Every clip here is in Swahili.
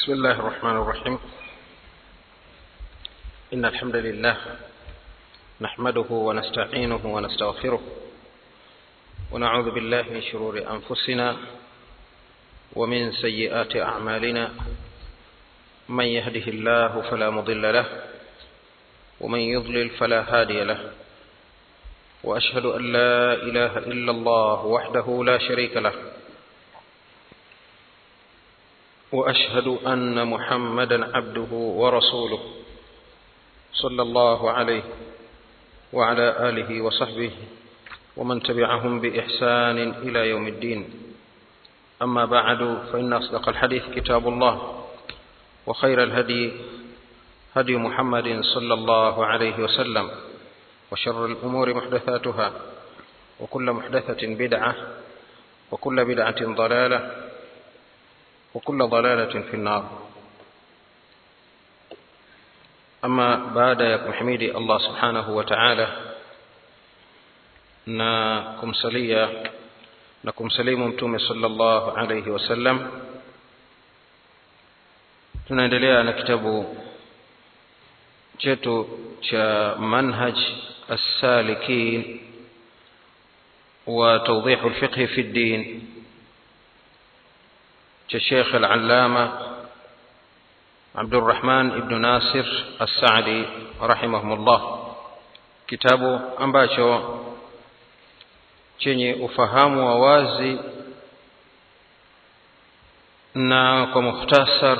بسم الله الرحمن الرحيم إن الحمد لله نحمده ونستعينه ونستغفره ونعوذ بالله من شرور أنفسنا ومن سيئات أعمالنا من يهده الله فلا مضل له ومن يضلل فلا هادي له وأشهد أن لا إله إلا الله وحده لا شريك له واشهد ان محمدا عبده ورسوله صلى الله عليه وعلى اله وصحبه ومن تبعهم باحسان الى يوم الدين اما بعد فان اصدق الحديث كتاب الله وخير الهدي هدي محمد صلى الله عليه وسلم وشر الامور محدثاتها وكل محدثه بدعه وكل بدعه ضلاله وكل ضلالة في النار أما بعد ya kumhimidi Allah subhanahu wa ta'ala na kumsalia na kumsalimu mtume sallallahu alayhi wasallam tunaendelea na kitabu chetu cha manhaj as-salikin wa tawdih al-fiqh fi ad-din الشيخ العلامة عبد الرحمن ابن ناصر السعدي رحمهم الله kitabu ambacho chenye ufahamu wa wazi na kwa mukhtasar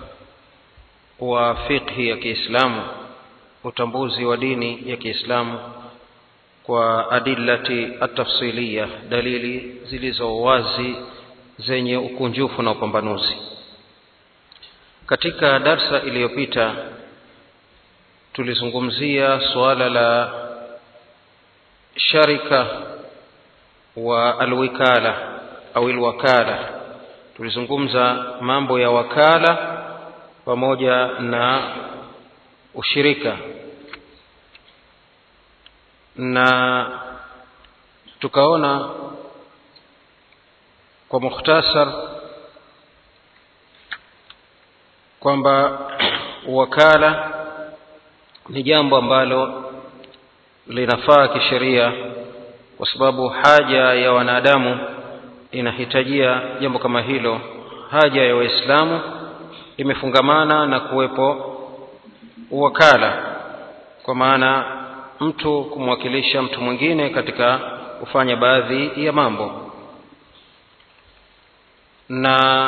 wa fiqhi ya Kiislamu utambuzi wa dini ya Kiislamu kwa adillati at-tafsiliya dalili zilizo wazi zenye ukunjufu na upambanuzi katika darsa iliyopita tulizungumzia suala la sharika wa alwikala au alwakala tulizungumza mambo ya wakala pamoja na ushirika na tukaona kwa mukhtasar kwamba wakala ni jambo ambalo linafaa kisheria kwa sababu haja ya wanadamu inahitajia jambo kama hilo haja ya waislamu imefungamana na kuwepo wakala kwa maana mtu kumwakilisha mtu mwingine katika kufanya baadhi ya mambo na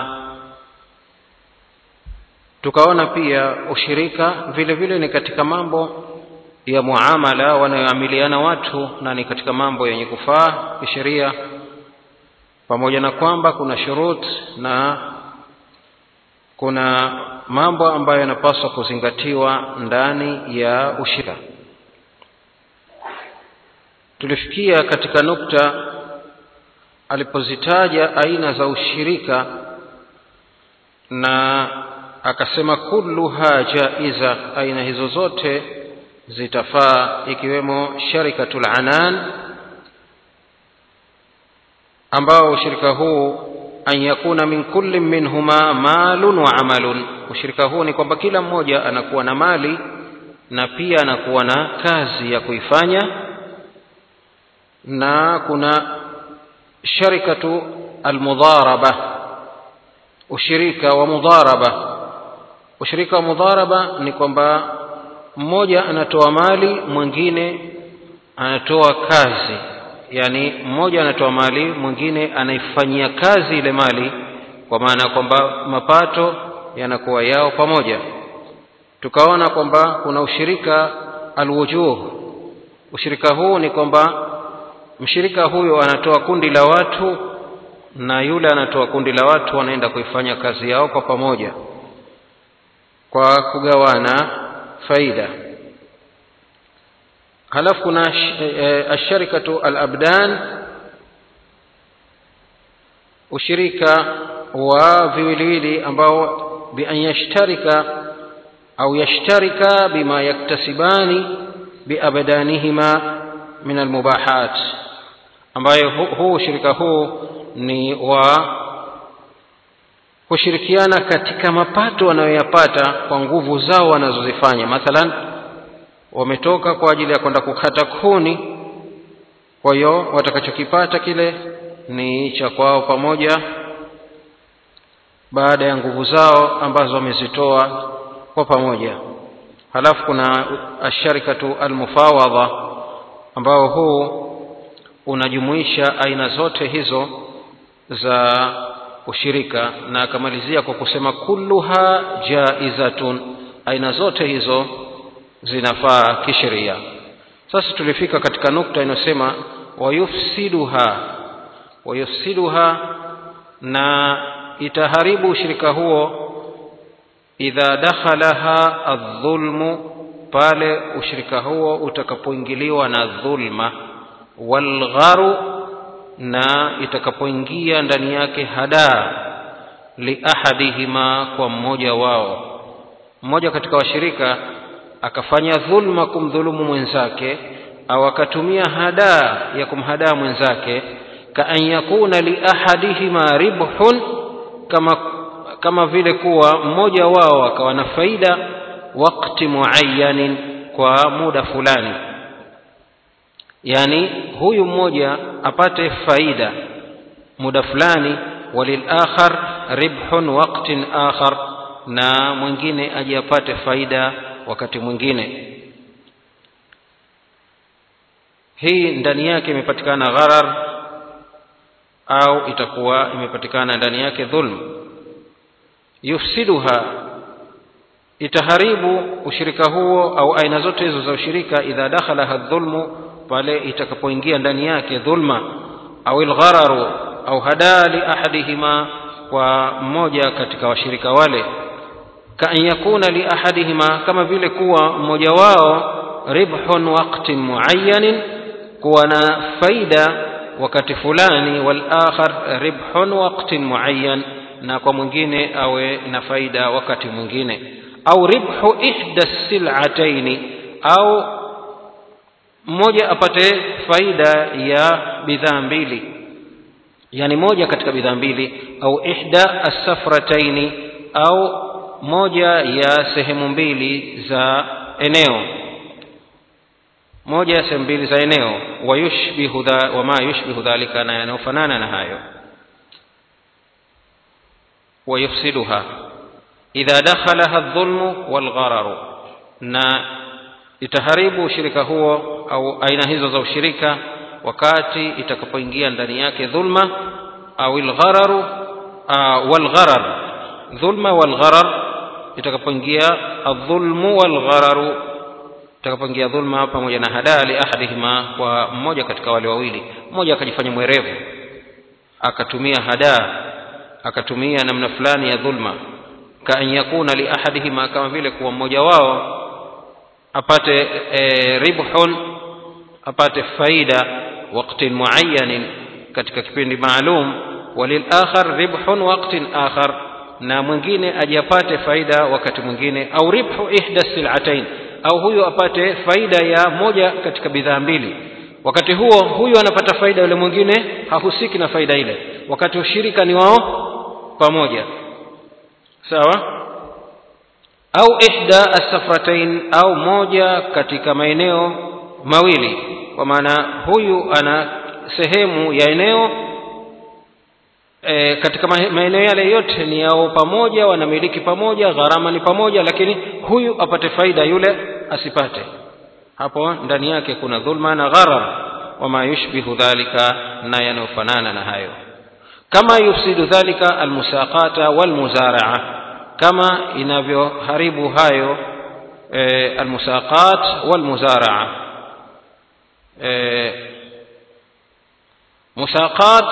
tukaona pia ushirika vile vile ni katika mambo ya muamala wanayoamiliana watu na ni katika mambo yenye kufaa kisheria pamoja na kwamba kuna shurut na kuna mambo ambayo yanapaswa kuzingatiwa ndani ya ushirika tulifikia katika nukta alipozitaja aina za ushirika na akasema kulluha jaiza aina hizo zote zitafaa ikiwemo sharikatul anan ambao ushirika huu an yakuna min kulli minhuma malun wa amalun ushirika huu ni kwamba kila mmoja anakuwa na mali na pia anakuwa na kazi ya kuifanya na kuna sharikatu almudharaba ushirika wa mudharaba ushirika wa mudharaba ni kwamba mmoja anatoa mali mwingine anatoa kazi yani mmoja anatoa mali mwingine anaifanyia kazi ile mali kwa maana kwamba mapato yanakuwa yao pamoja tukaona kwamba kuna ushirika alwujuh ushirika huu ni kwamba mshirika huyo anatoa kundi la watu na yule anatoa kundi la watu wanaenda kuifanya kazi yao kwa pamoja kwa kugawana faida halafu kuna asharikatu alabdan ushirika wa viwiliwili ambao bian yashtarika au yashtarika bima yaktasibani biabdanihima min almubahat ambayo huu ushirika huu ni wa kushirikiana katika mapato wanayoyapata kwa nguvu zao wanazozifanya mathalan wametoka kwa ajili ya kwenda kukata kuni kwa hiyo watakachokipata kile ni cha kwao pamoja baada ya nguvu zao ambazo wamezitoa kwa pamoja halafu kuna asharikatu almufawadha ambao huu unajumuisha aina zote hizo za ushirika na akamalizia kwa kusema kulluha jaizatun aina zote hizo zinafaa kisheria sasa tulifika katika nukta inayosema wayufsiduha wayufsiduha na itaharibu ushirika huo idha dakhalaha aldhulmu pale ushirika huo utakapoingiliwa na dhulma walgharu na itakapoingia ndani yake hadaa liahadihima kwa mmoja wao mmoja katika washirika akafanya dhulma kumdhulumu mwenzake au akatumia hadaa ya kumhadaa mwenzake kaan yakuna liahadihima ribhun kama kama vile kuwa mmoja wao akawa na faida wakti muayyanin kwa muda fulani yani huyu mmoja apate faida muda fulani walilakhar ribhun waqtin akhar na mwingine aje apate faida wakati mwingine hii ndani yake imepatikana gharar au itakuwa imepatikana ndani yake dhulm yufsiduha itaharibu ushirika huo au aina zote hizo za ushirika idha dakhalaha dhulmu pale itakapoingia ndani yake dhulma au alghararu au hadaa li ahadihima kwa mmoja katika washirika wale kaan yakuna li ahadihima kama vile kuwa mmoja wao ribhun waqtin muayyanin kuwa na faida wakati fulani wal akhar ribhun waqtin muayyan na kwa mwingine awe na faida wakati mwingine au ribhu ihda silataini au mmoja apate faida ya bidhaa mbili yani moja katika bidhaa mbili au ihda assafrataini au moja ya sehemu mbili za eneo moja ya sehemu mbili za eneo wayushbihu dha, wama yushbihu dhalika na yanayofanana na hayo wayufsiduha idha dakhalaha dhulmu walghararu na itaharibu ushirika huo au aina hizo za ushirika wakati itakapoingia ndani yake dhulma au alghararu walgharar dhulma walgharar itakapoingia adhulmu walghararu itakapoingia dhulma pamoja na hadaa li ahadihima kwa mmoja katika wale wawili mmoja akajifanya mwerevu akatumia hadaa akatumia namna fulani ya dhulma kaan yakuna li ahadihima kama vile kuwa mmoja wao apate e, ribhun apate faida waqtin muayyanin katika kipindi maalum walilakhar ribhun waqtin akhar na mwingine ajapate faida wakati mwingine au ribhu ihda silatain au huyo apate faida ya moja katika bidhaa mbili wakati huo huyo anapata faida yule mwingine hahusiki na faida ile wakati ushirika ni wao pamoja sawa au ihda assafratain au moja katika maeneo mawili kwa maana huyu ana sehemu ya eneo e, katika maeneo yale yote ni yao pamoja wanamiliki pamoja gharama ni pamoja lakini huyu apate faida yule asipate hapo ndani yake kuna dhulma na gharar wama yushbihu dhalika na yanayofanana na hayo kama yufsidu dhalika almusaqata walmuzaraa kama inavyoharibu hayo e, almusaqat walmuzaraa e, musaqat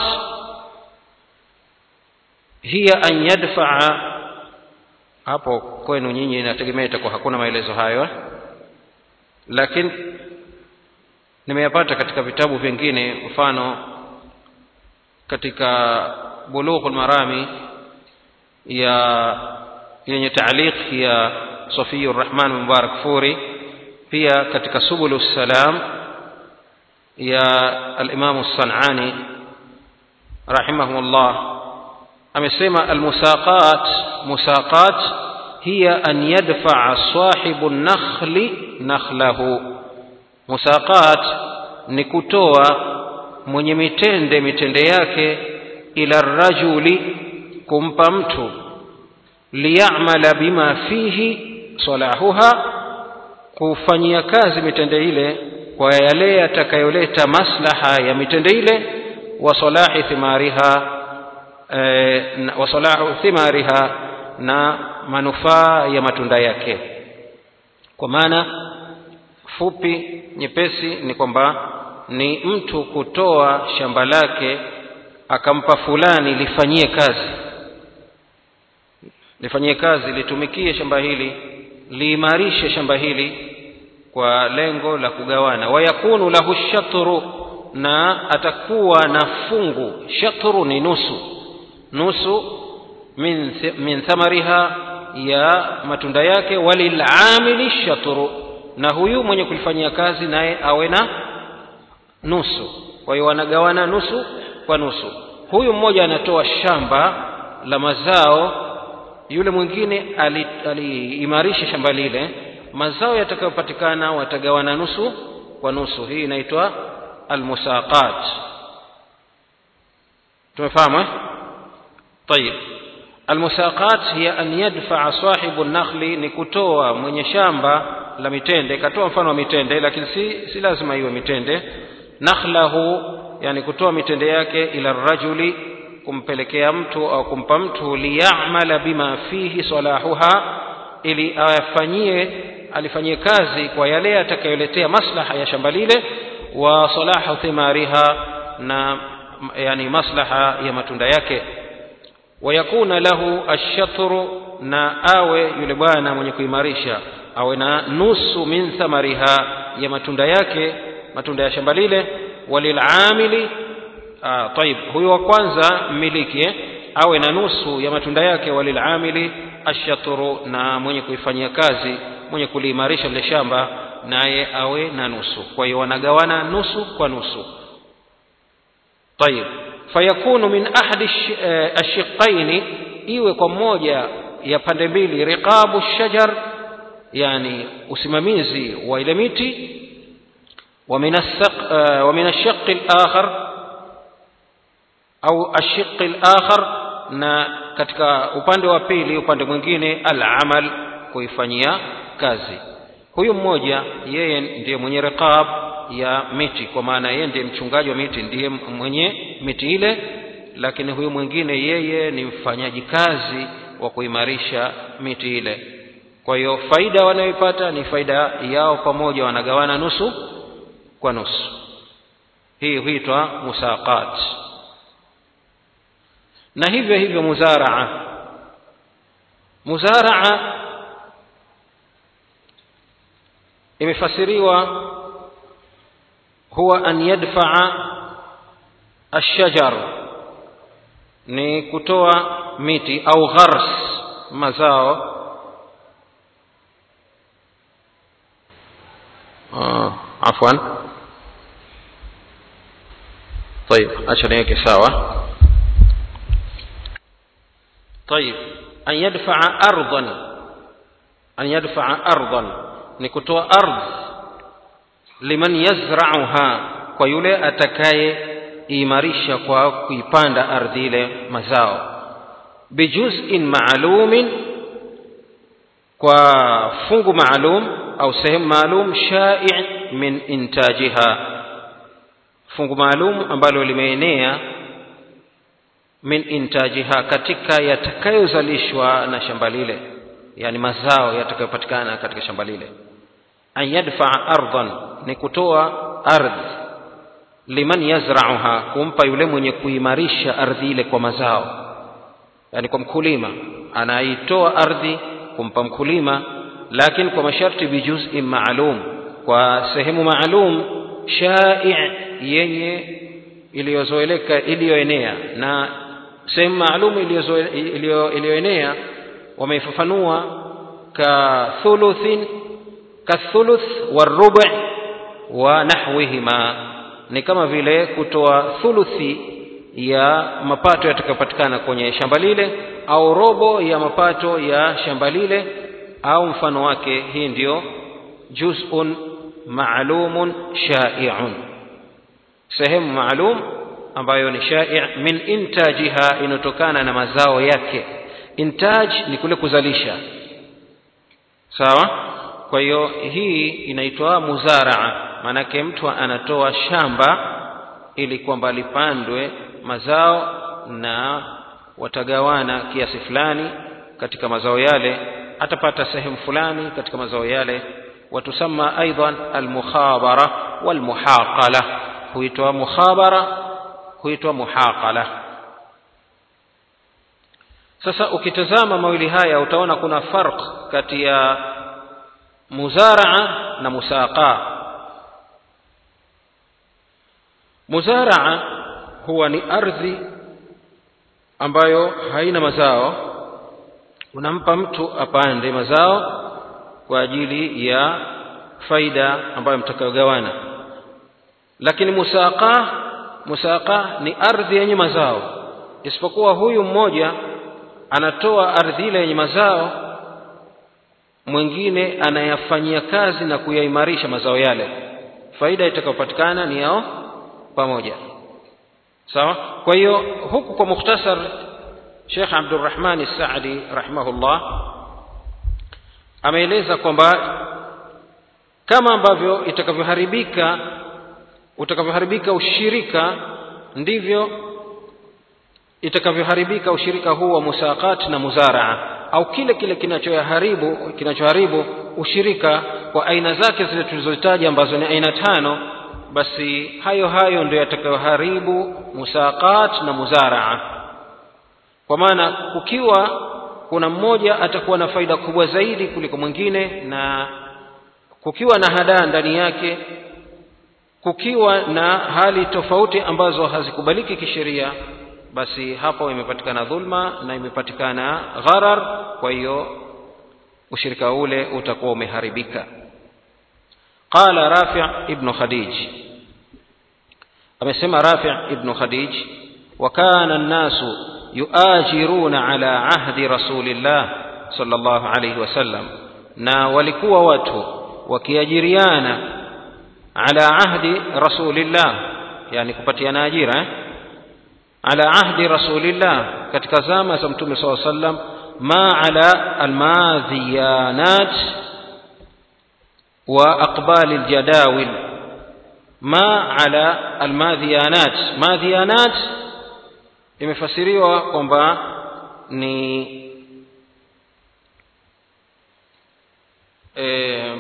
hiya an yadfaa hapo kwenu nyinyi inategemea itakuwa hakuna maelezo hayo lakini nimeyapata katika vitabu vingine mfano katika bulughul marami ya yenye taaliq ya Safiyu Rahman Mubarak Furi pia katika Subulu Salam ya al-Imam As-San'ani rahimahullah amesema almusaqat musaqat hiya an yadfaa sahibu nakhli nakhlahu musaqat ni kutoa mwenye mitende mitende yake ila rajuli kumpa mtu liyamala bima fihi salahuha kufanyia kazi mitende ile kwa yale yatakayoleta maslaha ya mitende ile wa salahi thimariha e, wa salahu thimariha na manufaa ya matunda yake kwa maana fupi nyepesi ni kwamba ni mtu kutoa shamba lake akampa fulani lifanyie kazi lifanyie kazi litumikie shamba hili liimarishe shamba hili kwa lengo la kugawana wayakunu lahu shatru na atakuwa na fungu shatru ni nusu nusu min, min thamariha ya matunda yake walilamili shatru na huyu mwenye kulifanyia kazi naye awe na nusu kwa hiyo wanagawana nusu kwa nusu huyu mmoja anatoa shamba la mazao yule mwingine aliimarisha ali shamba lile mazao yatakayopatikana watagawana nusu kwa nusu hii inaitwa almusaqat tumefahamu eh طيب almusaqat hiya an yadfaa sahibu nakhli ni kutoa mwenye shamba la mitende katoa mfano wa mitende lakini si, si lazima iwe mitende nakhlahu yani kutoa mitende yake ila rajuli kumpelekea mtu au kumpa mtu liyamala bima fihi salahuha ili afanyie alifanyie kazi kwa yale atakayoletea maslaha ya shamba lile wa salahu thimariha na yani maslaha ya matunda yake wayakuna lahu ashatru na awe yule bwana mwenye kuimarisha awe na nusu min thamariha ya matunda yake matunda ya shamba lile walilamili ah, taib huyo wa kwanza mmiliki eh? awe na nusu ya matunda yake walilamili ashatru na mwenye kuifanyia kazi mwenye kuliimarisha lile shamba naye awe na nusu kwa hiyo wanagawana nusu kwa nusu طيب fayakunu min ahadi ashiqaini iwe kwa moja ya pande mbili riqabu shajar yani usimamizi wa ile miti ومن الشق الآخر أو الشق الآخر na katika upande wa pili upande mwingine al-amal kuifanyia kazi huyu mmoja yeye ndiye mwenye riqab ya miti kwa maana yeye ndiye mchungaji wa miti ndiye mwenye miti ile lakini huyu mwingine yeye ni mfanyaji kazi wa kuimarisha miti ile kwa hiyo faida wanayoipata ni faida yao pamoja wanagawana nusu kwa nusu hii huitwa musaqat na hivyo hivyo muzaraa muzaraa imefasiriwa huwa an yadfaa ashajar ni kutoa miti au ghars mazao آه عفوا طيب عشان هيك سوا طيب أن يدفع أرضا أن يدفع أرضا نكتوى أرض لمن يزرعها kwa yule atakaye imarisha kwa kuipanda ardhi ile mazao bijuz'in maalumin kwa fungu maalum au sehemu maalum shai' min intajiha fungu maalum ambalo limeenea min intajiha katika yatakayozalishwa na shamba lile yani mazao yatakayopatikana katika shamba lile an yadfaa ardhan ni kutoa ardhi liman yazrauha kumpa yule mwenye kuimarisha ardhi ile kwa mazao yani kwa mkulima anaitoa ardhi kumpa mkulima lakini kwa masharti bijuz'in maalum kwa sehemu maalum shai' yenye iliyozoeleka iliyoenea na sehemu maalum iliyoenea wameifafanua ka thuluthin ka thuluth warubu' wa nahwihima ni kama vile kutoa thuluthi ya mapato yatakayopatikana kwenye shamba lile au robo ya mapato ya shamba lile au mfano wake hii ndiyo juz'un ma'lumun sha'i'un sehemu maalum ambayo ni shai' min intajiha inotokana na mazao yake intaj ni kule kuzalisha sawa kwa hiyo hii inaitwa muzaraa maanake mtu anatoa shamba ili kwamba lipandwe mazao na watagawana kiasi fulani katika mazao yale atapata sehemu fulani katika mazao yale watusama aidan almukhabara walmuhaqala huitwa mukhabara huitwa muhaqala sasa ukitazama mawili haya utaona kuna farq kati ya muzaraa na musaqa muzaraa huwa ni ardhi ambayo haina mazao unampa mtu apande mazao kwa ajili ya faida ambayo mtakayogawana lakini musaqa musaqa ni ardhi yenye mazao isipokuwa huyu mmoja anatoa ardhi ile yenye mazao mwingine anayafanyia kazi na kuyaimarisha mazao yale faida itakayopatikana ni yao pamoja sawa kwa hiyo huku kwa mukhtasar Sheikh Abdurrahman Saadi rahimahullah ameeleza kwamba kama ambavyo itakavyoharibika utakavyoharibika ushirika ndivyo itakavyoharibika ushirika huu wa musaqat na muzaraa au kile kile kinachoharibu kinachoharibu ushirika kwa aina zake zile tulizotaja ambazo ni aina tano basi hayo hayo ndio yatakayoharibu musaqat na muzaraa kwa maana kukiwa kuna mmoja atakuwa na faida kubwa zaidi kuliko mwingine na kukiwa na hadaa ndani yake kukiwa na hali tofauti ambazo hazikubaliki kisheria basi hapo imepatikana dhulma na imepatikana gharar kwa hiyo ushirika ule utakuwa umeharibika qala rafi' ibn khadij amesema rafi' ibn khadij wa kana an-nasu yuajiruna ala ahdi rasulillah sallallahu alayhi wasallam na walikuwa watu wakiajiriana ala ahdi rasulillah yani kupatiana ajira eh? ala ahdi rasulillah katika zama za mtume saa sallam ma ala almadhiyanat wa aqbali aljadawil ma ala almadhiyanat madhiyanat imefasiriwa kwamba ni eh,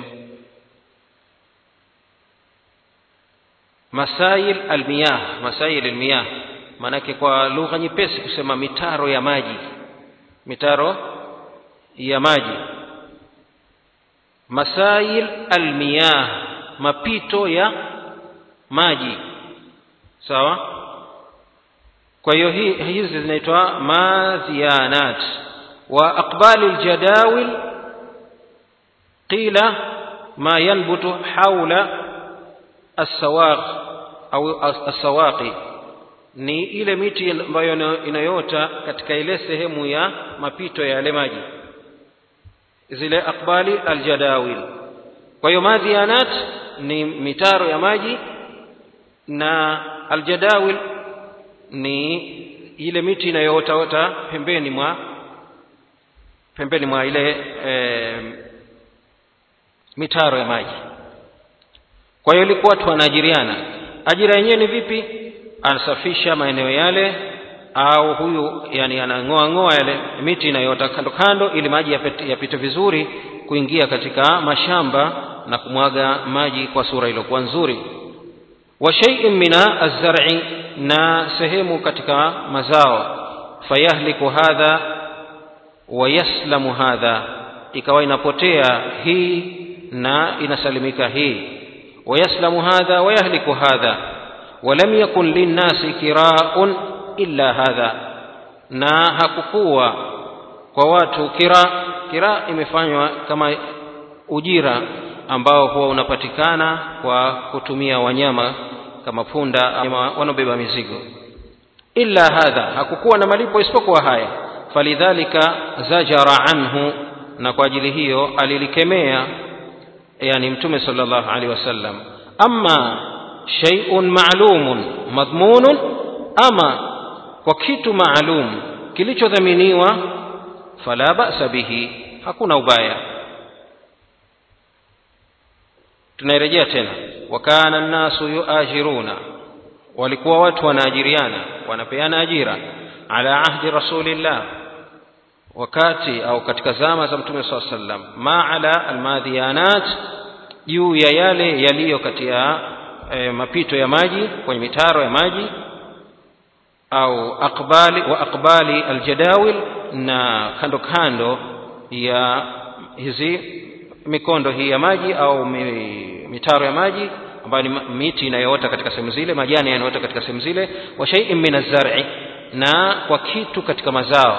masail almiyah masail almiyah maanake kwa lugha nyepesi kusema mitaro ya maji mitaro ya maji masail almiyah mapito ya maji sawa kwa hiyo hizi zinaitwa madhiyanat wa aqbali aljadawil qila ma yanbutu hawla as-sawaq au as-sawaqi ni ile miti ambayo inayota katika ile sehemu ya mapito ya yale maji zile aqbali aljadawil kwa hiyo madhianat ni mitaro ya maji na aljadawil ni ile miti inayoota pembeni mwa pembeni mwa ile e, mitaro ya maji kwa hiyo ilikuwa watu wanaajiriana ajira yenyewe ni vipi anasafisha maeneo yale au huyu yani anang'oa ng'oa yale miti inayoota kando kando ili maji yapite, yapite vizuri kuingia katika mashamba na kumwaga maji kwa sura iliyokuwa nzuri wa shay'in mina az-zar'i na sehemu katika mazao fayahliku hadha wa yaslamu hadha ikawa inapotea hii na inasalimika hii wa yaslamu hadha wa yahliku hadha ولم يكن للناس كراء إلا هذا na hakukuwa kwa watu kira kira imefanywa kama ujira ambao huwa unapatikana kwa kutumia wanyama kama punda ama wanaobeba mizigo illa hadha hakukuwa na malipo isipokuwa haya falidhalika zajara anhu na kwa ajili hiyo alilikemea yani mtume sallallahu alaihi wasallam amma shay'un ma'lumun madhmunun ama kwa kitu maalum kilichodhaminiwa fala ba'sa bihi hakuna ubaya tunairejea tena wakana nnasu yuajiruna walikuwa watu wanaajiriana wanapeana ajira ala ahdi rasulillah wakati au katika zama za mtume saa sallam ma ala almadhiyanat juu ya yale yaliyo kati ya e, mapito ya maji kwenye mitaro ya maji au aqbali wa aqbali aljadawil na kando kando ya hizi mikondo hii ya maji au mitaro ya maji ambayo ni miti inayoota katika sehemu zile majani yanayoota katika sehemu zile wa shay'in min az-zar'i na kwa kitu katika mazao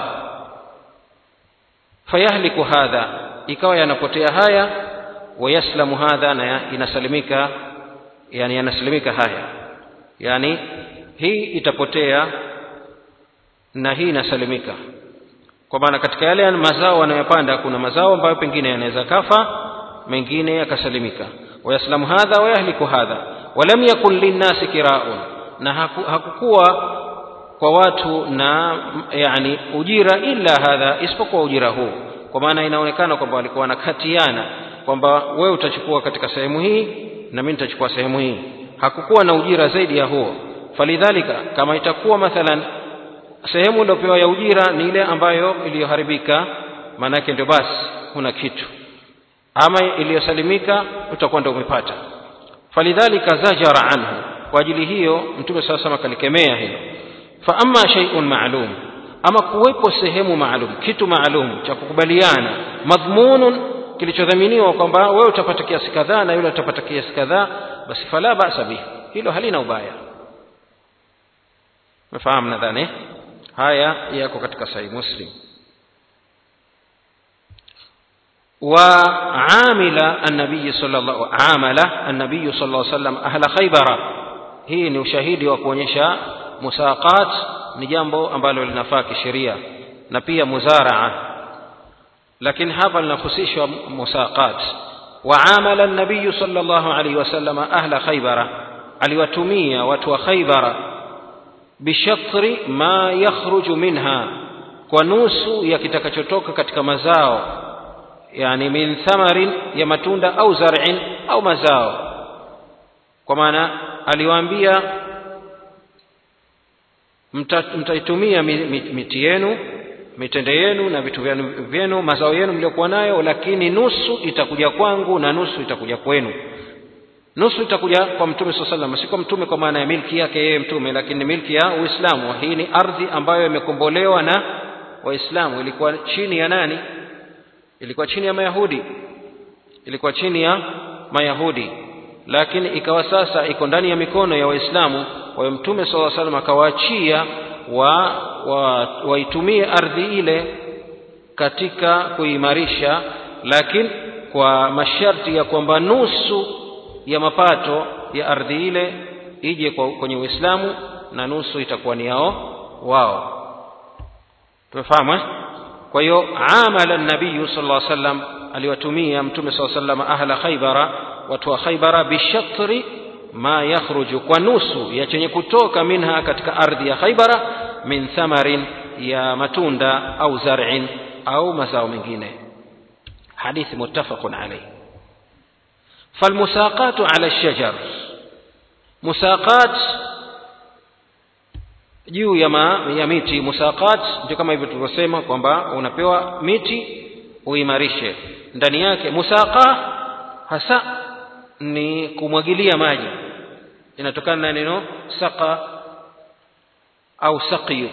fayahliku hadha ikawa yanapotea haya wayaslamu hadha na inasalimika yani yanasalimika haya yani hii itapotea na hii inasalimika kwa maana katika yale mazao wanayopanda kuna mazao ambayo pengine yanaweza kafa mengine yakasalimika wayaslamu hadha wayahliku hadha walam yakun linnasi kiraun na haku, hakukuwa kwa watu na yani ujira illa hadha isipokuwa ujira huu kwa maana inaonekana kwamba walikuwa wanakatiana kwamba wewe utachukua katika sehemu hii na mimi nitachukua sehemu hii hakukuwa na ujira zaidi ya huo falidhalika kama itakuwa mathalan sehemu iliyopewa ya ujira ni ile ambayo iliyoharibika maanake ndio basi huna kitu ama iliyosalimika utakuwa ndio umepata falidhalika zajara anhu kwa ajili hiyo mtume saa sama kalikemea hilo fa amma shay'un ma'lum ama kuwepo sehemu maalum kitu maalum cha kukubaliana madhmunun kilichodhaminiwa kwamba wewe utapata kiasi kadhaa na yule utapata kiasi kadhaa basi fala ba'sa bihi hilo halina ubaya mfahamu nadhani haya yako katika sahih muslim وعامل النبي صلى الله عامل النبي صلى الله عليه وسلم أهل خيبر hii ni ushahidi wa kuonyesha musaqat ni jambo ambalo linafaa kisheria na pia muzaraa lakini hapa linahusishwa musaqat waamala an-nabiy sallallahu alayhi wasallam ahla khaybara aliwatumia watu wa khaybara bishatri ma yakhruju minha kwa nusu ya kitakachotoka katika mazao yani min thamarin ya matunda au zar'in au mazao kwa maana aliwaambia mtaitumia miti yenu mitende yenu na vitu vyenu mazao yenu mliokuwa nayo lakini nusu itakuja kwangu na nusu itakuja kwenu nusu itakuja kwa mtume saa salam si kwa mtume kwa maana ya milki yake yeye mtume lakini milki ya uislamu hii ni ardhi ambayo imekombolewa na waislamu ilikuwa chini ya nani ilikuwa chini ya mayahudi ilikuwa chini ya mayahudi lakini ikawa sasa iko ndani ya mikono ya waislamu kwa hiyo mtume saa salam akawaachia wa waitumie wa ardhi ile katika kuimarisha lakini kwa masharti ya kwamba nusu ya mapato ya ardhi ile ije kwenye uislamu na nusu itakuwa ni yao wao tumefahamu eh? kwa hiyo amala nabiyu sal lla sallam aliwatumia mtume saa sallam ahla khaybara watu wa khaybara bishatri ma yakhruju kwa nusu ya chenye kutoka minha katika ardhi ya khaybara min thamarin ya matunda au zar'in au mazao mengine hadithi muttafaqun alayh فالمساقات على الشجر مساقات juu ya, ma, ya miti musaqat ndio kama hivyo tulivyosema kwamba unapewa miti uimarishe ndani yake musaqa hasa ni kumwagilia maji inatokana na neno saqa au saqiyu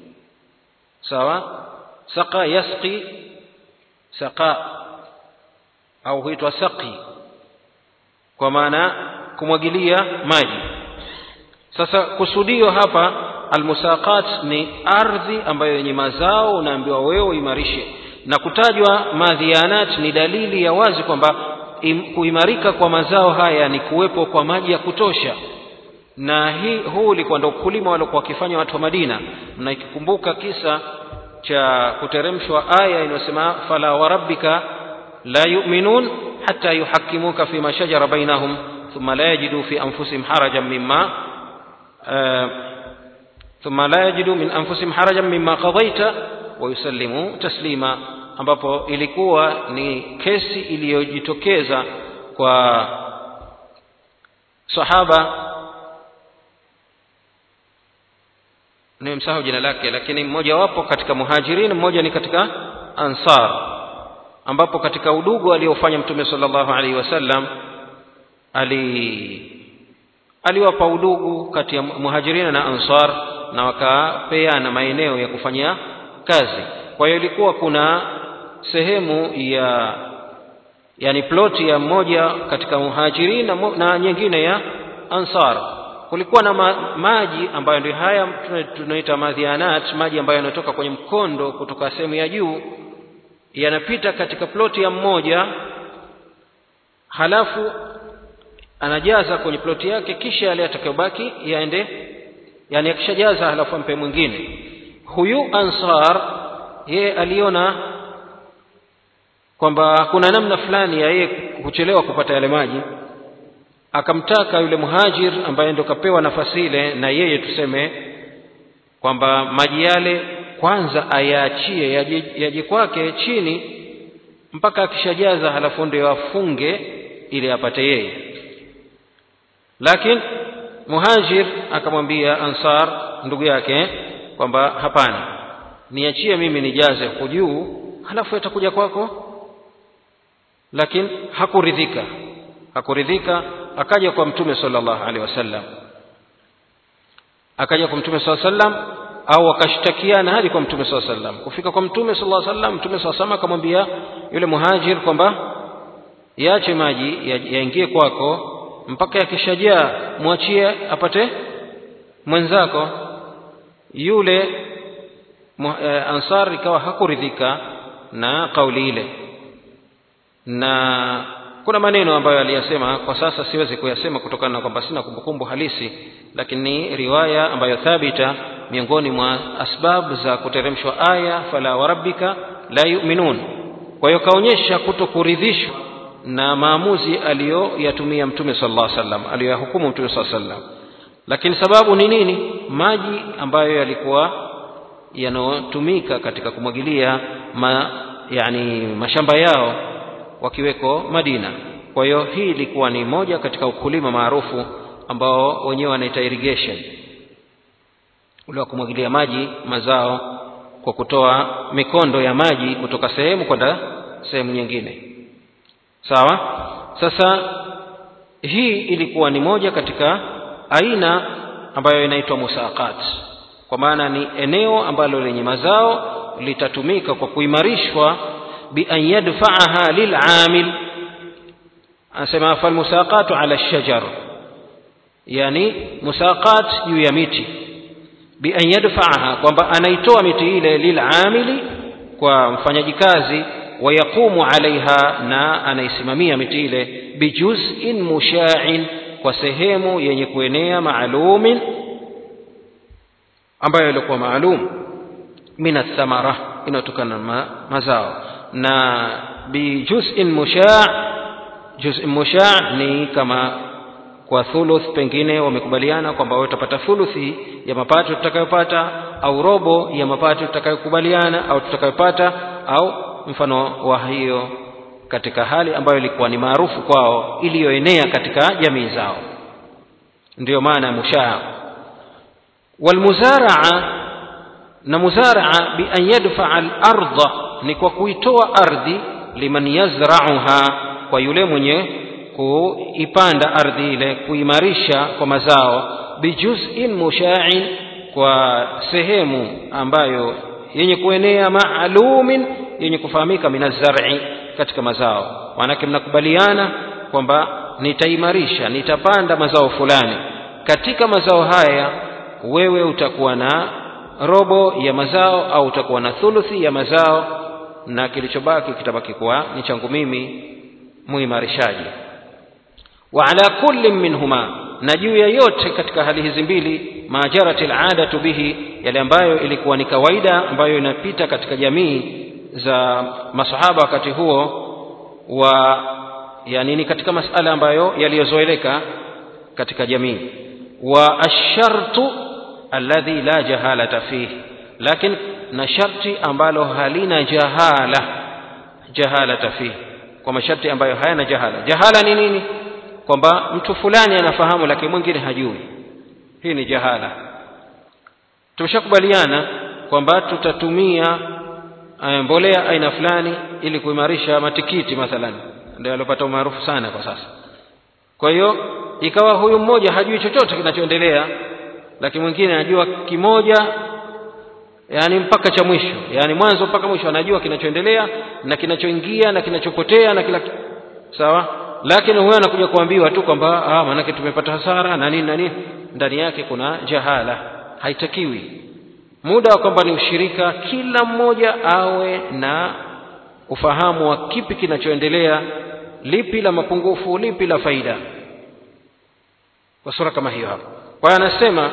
sawa saqa yasqi saqa au huitwa saqi kwa maana kumwagilia maji sasa kusudio hapa almusaqat ni ardhi ambayo yenye mazao unaambiwa wewe uimarishe na kutajwa madhianat ni dalili ya wazi kwamba kuimarika kwa mazao haya ni kuwepo kwa maji ya kutosha na hii huu ulikuwa ndo ukulima waliokuwa wakifanya watu wa Madina na ikikumbuka kisa cha kuteremshwa aya inayosema fala warabbika la yu'minun hatta yuhakkimuka fima shajara bainahum thumma la yajidu fi anfusihim harajan mimma thumma la yajidu min anfusihim harajan mimma qadaita wa yusallimu taslima ambapo ilikuwa ni kesi iliyojitokeza kwa sahaba nimemsahau jina lake lakini mmoja wapo katika muhajirin mmoja ni katika ansar ambapo katika udugu aliofanya mtume sallallahu alaihi wasallam ali aliwapa udugu kati ya muhajirina na ansar na wakapeana maeneo ya kufanyia kazi kwa hiyo ilikuwa kuna sehemu ya yani ploti ya mmoja katika muhajirin na, na nyingine ya ansar kulikuwa na ma, maji ambayo ndio haya tunaita madhianat maji ambayo yanatoka kwenye mkondo kutoka sehemu ya juu yanapita katika ploti ya mmoja halafu anajaza kwenye ploti yake kisha yale atakayobaki yaende yani akishajaza halafu ampe mwingine huyu ansar yeye aliona kwamba kuna namna fulani ya yeye kuchelewa kupata yale maji akamtaka yule muhajir ambaye ndo kapewa nafasi ile na yeye tuseme kwamba maji yale kwanza ayaachie yaje, yaje kwake chini mpaka akishajaza halafu ndio afunge ili apate yeye lakini muhajir akamwambia ansar ndugu yake kwamba hapana niachie mimi nijaze huko juu halafu yatakuja kwako lakini hakuridhika hakuridhika akaja kwa mtume sallallahu alaihi wasallam akaja kwa mtume sallallahu alaihi wasallam au akashtakiana hadi kwa mtume sallallahu alaihi wasallam kufika kwa mtume sallallahu alaihi wasallam mtume sallallahu alaihi wasallam akamwambia yule muhajir kwamba yache maji yaingie kwako mpaka yakishajaa mwachie apate mwenzako yule ansar ikawa hakuridhika na kauli ile na kuna maneno ambayo aliyasema kwa sasa siwezi kuyasema kutokana na kwamba sina kumbukumbu halisi lakini ni riwaya ambayo thabita miongoni mwa asbab za kuteremshwa aya fala warabbika la yu'minun kwa hiyo kaonyesha kutokuridhishwa na maamuzi aliyoyatumia mtume sallallahu alaihi wasallam aliyoyahukumu mtume sallallahu alaihi wasallam lakini sababu ni nini maji ambayo yalikuwa yanayotumika katika kumwagilia ma, yani mashamba yao wakiweko Madina. Kwa hiyo hii ilikuwa ni moja katika ukulima maarufu ambao wenyewe wanaita irrigation, ule wa kumwagilia maji mazao kwa kutoa mikondo ya maji kutoka sehemu kwenda sehemu nyingine. Sawa? Sasa hii ilikuwa ni moja katika aina ambayo inaitwa musaqat, kwa maana ni eneo ambalo lenye mazao litatumika kwa kuimarishwa بأن يدفعها للعامل أسمى فالمساقات على الشجر يعني مساقات juu ya miti بأن يدفعها kwamba anaitoa miti ile lil'amili kwa mfanyaji kazi wayaqumu alaiha na anaisimamia miti ile bijuz'in musha'in kwa sehemu yenye kuenea maalumin ambayo ilikuwa maalum min athamara inayotokana na mazao na bijuz'in musha' juz'in musha' ni kama kwa thuluth pengine wamekubaliana kwamba wewe utapata thuluthi ya mapato tutakayopata au robo ya mapato tutakayokubaliana au tutakayopata au mfano wa hiyo katika hali ambayo ilikuwa ni maarufu kwao iliyoenea katika jamii zao ndiyo maana ya mushaa walmuzaraa na muzaraa bi an yadfaa al-ardha ni kwa kuitoa ardhi liman yazra'uha kwa yule mwenye kuipanda ardhi ile kuimarisha kwa mazao bijuz'in musha'in kwa sehemu ambayo yenye kuenea maalumin yenye kufahamika minazar'i katika mazao maanake mnakubaliana kwamba nitaimarisha nitapanda mazao fulani katika mazao haya wewe utakuwa na robo ya mazao au utakuwa na thuluthi ya mazao na kilichobaki kitabaki kuwa ni changu mimi muimarishaji wa ala kulli minhuma na juu ya yote katika hali hizi mbili majarati aladatu bihi yale ambayo ilikuwa ni kawaida ambayo inapita katika jamii za masahaba wakati huo wa yani ni katika masala ambayo yaliyozoeleka katika jamii wa ashartu alladhi la jahalata fihi lakini na sharti ambalo halina jahala jahalata fihi kwa masharti ambayo hayana jahala jahala ni nini kwamba mtu fulani anafahamu lakini mwingine hajui hii ni jahala tumeshakubaliana kwamba tutatumia mbolea aina fulani ili kuimarisha matikiti mathalan ndio alopata umaarufu sana kwa sasa kwa hiyo ikawa huyu mmoja hajui chochote kinachoendelea lakini mwingine anajua kimoja yani mpaka cha mwisho yani mwanzo mpaka mwisho anajua kinachoendelea na kinachoingia na kinachopotea na kila sawa lakini huyo anakuja kuambiwa tu kwamba ah maanake tumepata hasara na nini na nini ndani yake kuna jahala haitakiwi muda wa kwamba ni ushirika kila mmoja awe na ufahamu wa kipi kinachoendelea lipi la mapungufu lipi la faida kwa sura kama hiyo hapo kwa hiyo anasema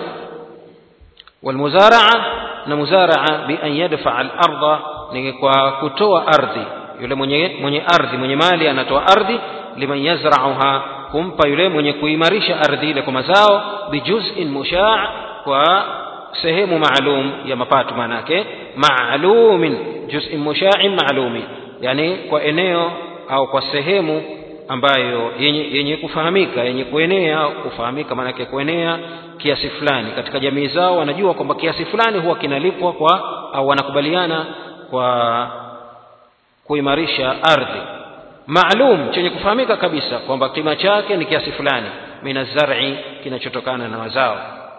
walmuzaraa na muzaraa bi an yadfaa al-ardha ni kwa kutoa ardhi yule mwenye mwenye ardhi mwenye mali anatoa ardhi liman yazra'uha kumpa yule mwenye kuimarisha ardhi ile kwa mazao bijuz'in musha' kwa sehemu maalum ya mapato manake maalumin juz'in musha'in maalumin yani kwa eneo au kwa sehemu ambayo yenye, yenye kufahamika yenye kuenea kufahamika maanake kuenea kiasi fulani katika jamii zao wanajua kwamba kiasi fulani huwa kinalipwa kwa au wanakubaliana kwa kuimarisha ardhi maalum chenye kufahamika kabisa kwamba kima chake ni kiasi fulani mina zar'i kinachotokana na mazao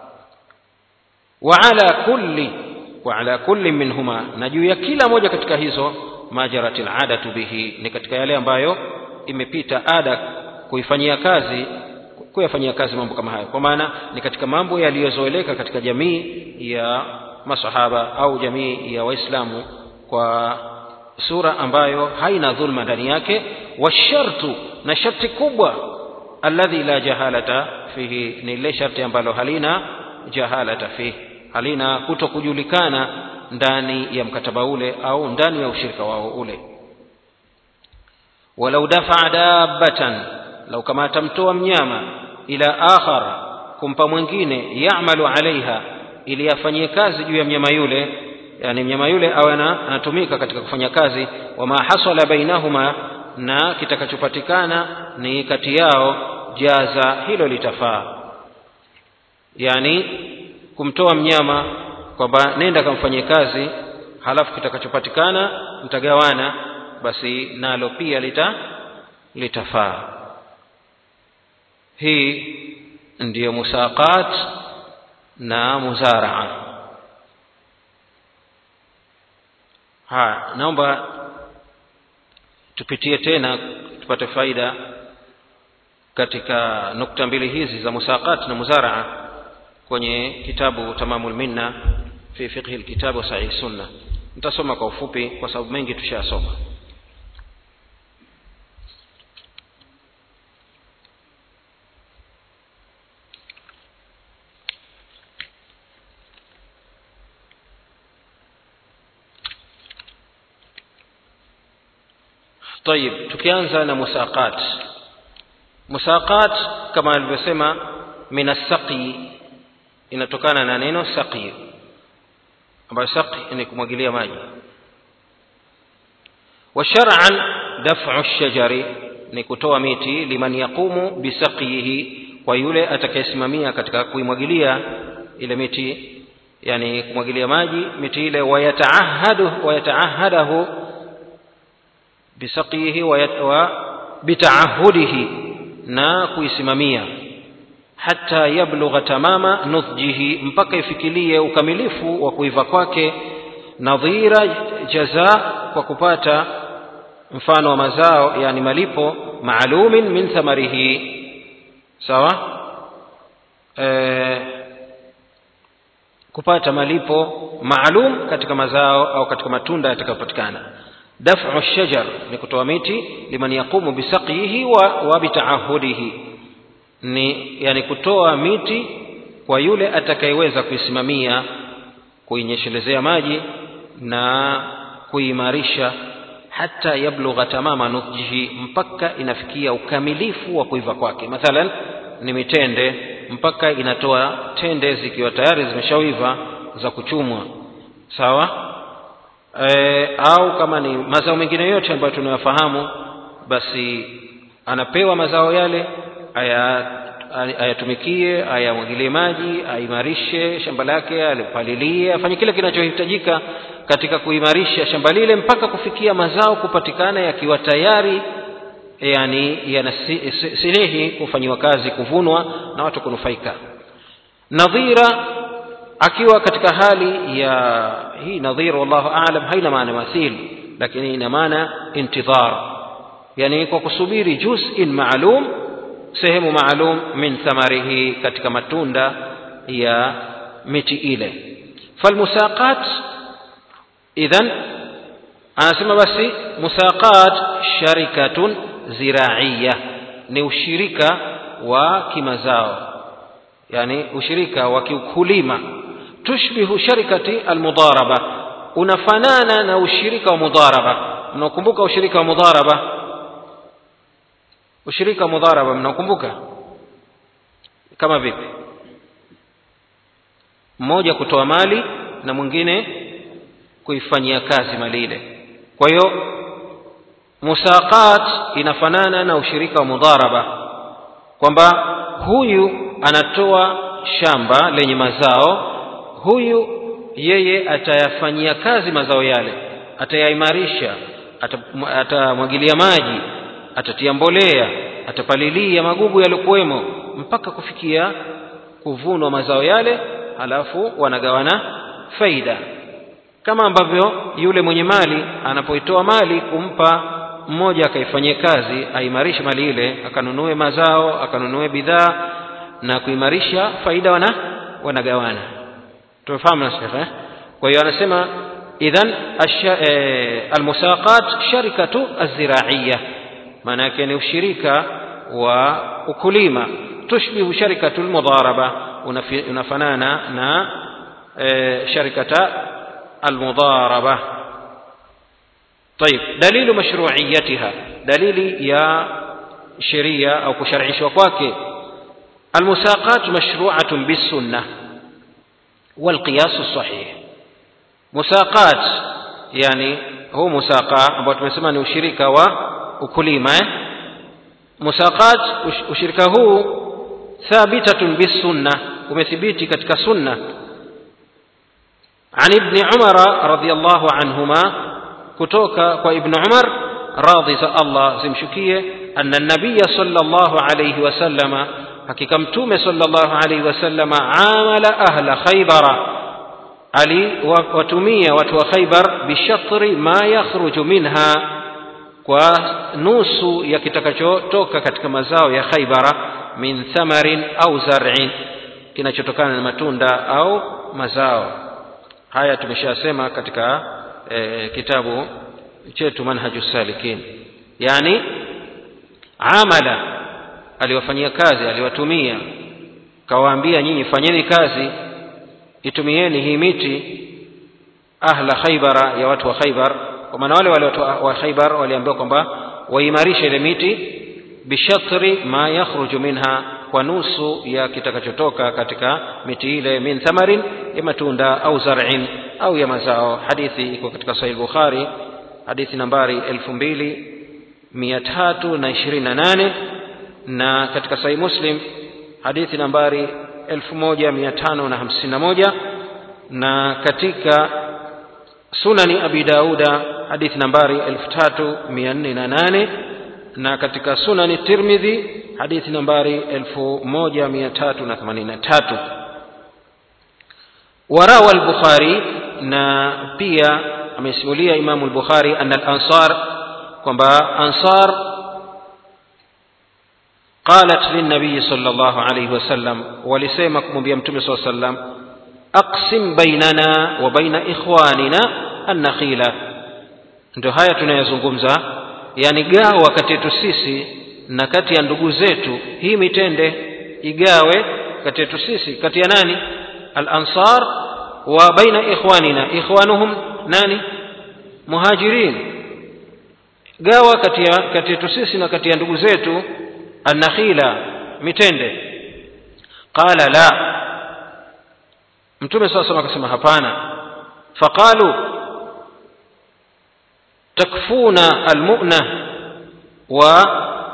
wa ala kulli wa ala kulli minhuma na juu ya kila moja katika hizo majaratil adatu bihi ni katika yale ambayo imepita ada kuifanyia kazi kuyafanyia kazi mambo kama hayo kwa maana ni katika mambo yaliyozoeleka katika jamii ya masahaba au jamii ya waislamu kwa sura ambayo haina dhulma ndani yake washartu na sharti kubwa alladhi la jahalata fihi ni ile sharti ambalo halina jahalata fihi halina kuto kujulikana ndani ya mkataba ule au ndani ya ushirika wao ule walau dafaa dabbatan lau kama atamtoa mnyama ila akhar kumpa mwingine yamalu alaiha ili afanyie kazi juu ya mnyama yule yani mnyama yule awe anatumika katika kufanya kazi wama hasala bainahuma na kitakachopatikana ni kati yao jaza hilo litafaa yani kumtoa mnyama kwamba nenda kamfanyie kazi halafu kitakachopatikana mtagawana basi nalo pia lita litafaa hii ndiyo musaqat na muzaraa haya naomba tupitie tena tupate faida katika nukta mbili hizi za musaqat na muzaraa kwenye kitabu tamamul minna fi fiqhi alkitab wa sahih sunna nitasoma kwa ufupi kwa sababu mengi tushayasoma طيب tukianza na musaqat musaqat kama alivyosema min asaqi inatokana na neno saqi ambayo saqi ni kumwagilia maji wa shar'an daf'u ash-shajari ni kutoa miti liman yaqumu bisaqihi kwa yule atakayesimamia katika kuimwagilia ile miti yani kumwagilia maji miti ile wayataahadu wayataahadahu bisaqihi wa bitaahudihi na kuisimamia hata yablugha tamama nudhjihi mpaka ifikilie ukamilifu wa kuiva kwake nadhira jaza kwa kupata mfano wa mazao yani malipo maalumin min thamarihi sawa e, kupata malipo maalum katika mazao au katika matunda yatakayopatikana daf'u shajar ni kutoa miti liman yaqumu bisaqihi wa, wa bitaahudihi ni yani kutoa miti kwa yule atakayeweza kuisimamia kuinyeshelezea maji na kuimarisha hata yablugha tamama nudjihi mpaka inafikia ukamilifu wa kuiva kwake mathalan ni mitende mpaka inatoa tende zikiwa tayari zimeshawiva za kuchumwa sawa e, au kama ni mazao mengine yote ambayo tunayafahamu basi anapewa mazao yale aya ayatumikie ayamwagilie maji aimarishe shamba lake alipalilie afanye kile kinachohitajika katika kuimarisha shamba lile mpaka kufikia mazao kupatikana yakiwa tayari yani yanasilihi kufanyiwa kazi kuvunwa na watu kunufaika nadhira akiwa katika hali ya hii nadhira wallahu aalam haina maana mathil lakini ina maana intidhar yani kwa kusubiri juz'in maalum sehemu maalum min thamarihi katika matunda ya miti ile falmusaqat idhan anasema basi musaqat sharikatun ziraiya ni ushirika wa kimazao yani ushirika wa kiukulima tushbihu sharikati almudaraba unafanana na ushirika wa mudaraba mnakumbuka ushirika wa mudaraba ushirika wa mudharaba mnakumbuka kama vipi mmoja kutoa mali na mwingine kuifanyia kazi mali ile kwa hiyo musaqat inafanana na ushirika wa mudharaba kwamba huyu anatoa shamba lenye mazao huyu yeye atayafanyia kazi mazao yale atayaimarisha atamwagilia maji atatia mbolea atapalilia magugu yaliokuwemo mpaka kufikia kuvunwa mazao yale halafu wanagawana faida kama ambavyo yule mwenye mali anapoitoa mali kumpa mmoja akaifanyie kazi aimarishe mali ile akanunue mazao akanunue bidhaa na kuimarisha faida wana wanagawana tumefahamu na shekhe kwa hiyo anasema idhan almusaqat sharikatu aziraiya maana yake ni ushirika wa ukulima tushbihu sharikatu lmudharaba unafanana na e, sharikata almudharaba طيب دليل مشروعيتها دليل يا شريعة أو كشرعي وكواكي المساقات مشروعة بالسنة والقياس الصحيح مساقات يعني هو مساقة ambao tumesema ni ushirika wa ukulima eh? musaqat ushirika huu thabitatun bisunna umethibiti katika sunna عن ابن عمر رضي الله عنهما كتوكا وابن عمر راضي الله زمشكية أن النبي صلى الله عليه وسلم حقيقة متومة صلى الله عليه وسلم عامل أهل خيبر علي وتمية وتو خيبر بشطر ما يخرج منها kwa nusu ya kitakachotoka katika mazao ya khaibara min thamarin au zar'in kinachotokana na matunda au mazao haya tumeshasema katika e, kitabu chetu manhaju salikin yani amala aliwafanyia kazi aliwatumia kawaambia nyinyi fanyeni kazi itumieni hii miti ahla khaibara ya watu wa khaibar kwa maana wale wale watu wa khaibar waliambiwa kwamba waimarishe ile miti bishatri ma yakhruju minha kwa nusu ya kitakachotoka katika miti ile min thamarin ya matunda au zar'in au ya mazao hadithi iko katika sahih bukhari hadithi nambari 2328 na katika sahih muslim hadithi nambari 1551 na katika sunani abi dauda hadithi nambari 3408 na katika sunani tirmidhi hadithi nambari 1383 warawa al-bukhari na pia amesimulia imamu al-bukhari anna al-ansar kwamba ansar قالت للنبي صلى الله عليه وسلم ولسيما كمبيا متوم صلى الله عليه وسلم أقسم بيننا وبين إخواننا النخيل ndio haya tunayazungumza yani gawa kati yetu sisi na kati ya ndugu zetu hii mitende igawe kati yetu sisi kati ya nani al-ansar wa baina ikhwanina ikhwanuhum nani muhajirin gawa kati ya kati yetu sisi na kati ya ndugu zetu an-nakhila mitende qala la mtume sasa akasema hapana faqalu takfuna almu'na wa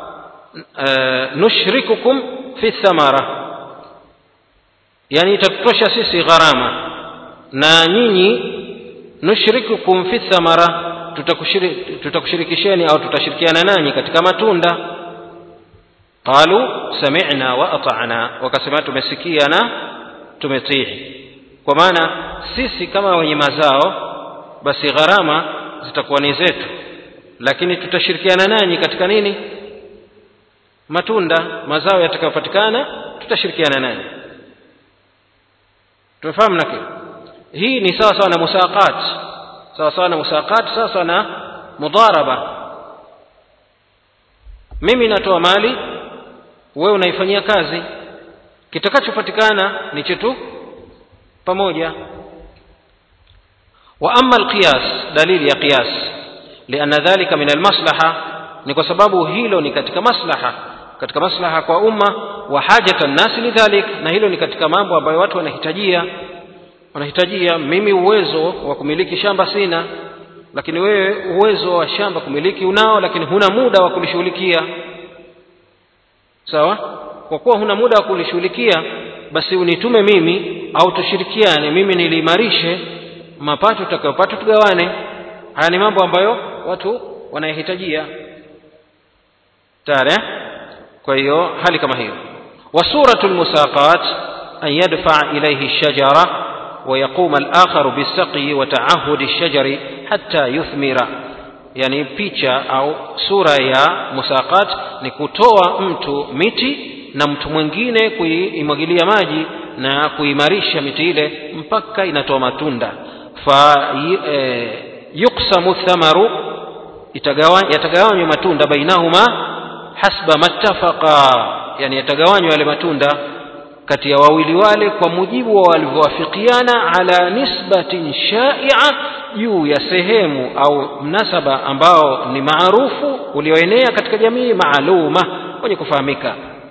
nushrikukum fi thamara yani itatutosha sisi gharama na nyinyi nushrikukum fi thamara tutakushirikisheni au tutashirikiana nanyi katika matunda qalu sami'na wa ata'na wakasema tumesikia na tumetii kwa maana sisi kama wenye mazao basi gharama zitakuwa ni zetu lakini tutashirikiana nanyi katika nini matunda mazao yatakayopatikana tutashirikiana nanyi tumefahamu nake hii ni sawa sawa na musaqat sawa sawa na musaqat sawa sawa na mudharaba mimi natoa mali wewe unaifanyia kazi kitakachopatikana ni chetu pamoja wa amma alqiyas dalili ya qiyas lianna dhalika min almaslaha ni kwa sababu hilo ni katika maslaha katika maslaha kwa umma wa hajata nnasi lidhalik na hilo ni katika mambo ambayo watu wanahitajia wanahitajia mimi uwezo wa kumiliki shamba sina lakini wewe uwezo wa shamba kumiliki unao lakini huna muda wa kulishughulikia sawa kwa kuwa huna muda wa kulishughulikia basi unitume mimi au tushirikiane mimi niliimarishe mapato tutakayopata tugawane haya ni mambo ambayo watu wanayahitajia tare kwa hiyo hali kama hiyo wa suratul musaqat an yadfa ilayhi ash-shajara wa yaquma al-akhar bis-saqi wa ta'ahhud ash-shajari hatta yuthmira yani picha au sura ya musaqat ni kutoa mtu miti na mtu mwingine kuimwagilia maji na kuimarisha miti ile mpaka inatoa matunda fa e, yuksamu thamaru yatagawanywa matunda bainahuma hasba mattafaqa yani yatagawanywa yale matunda kati ya wawili wale kwa mujibu wa walivyowafikiana ala nisbatin shaia juu ya sehemu au mnasaba ambao ni maarufu ulioenea katika jamii maaluma wenye kufahamika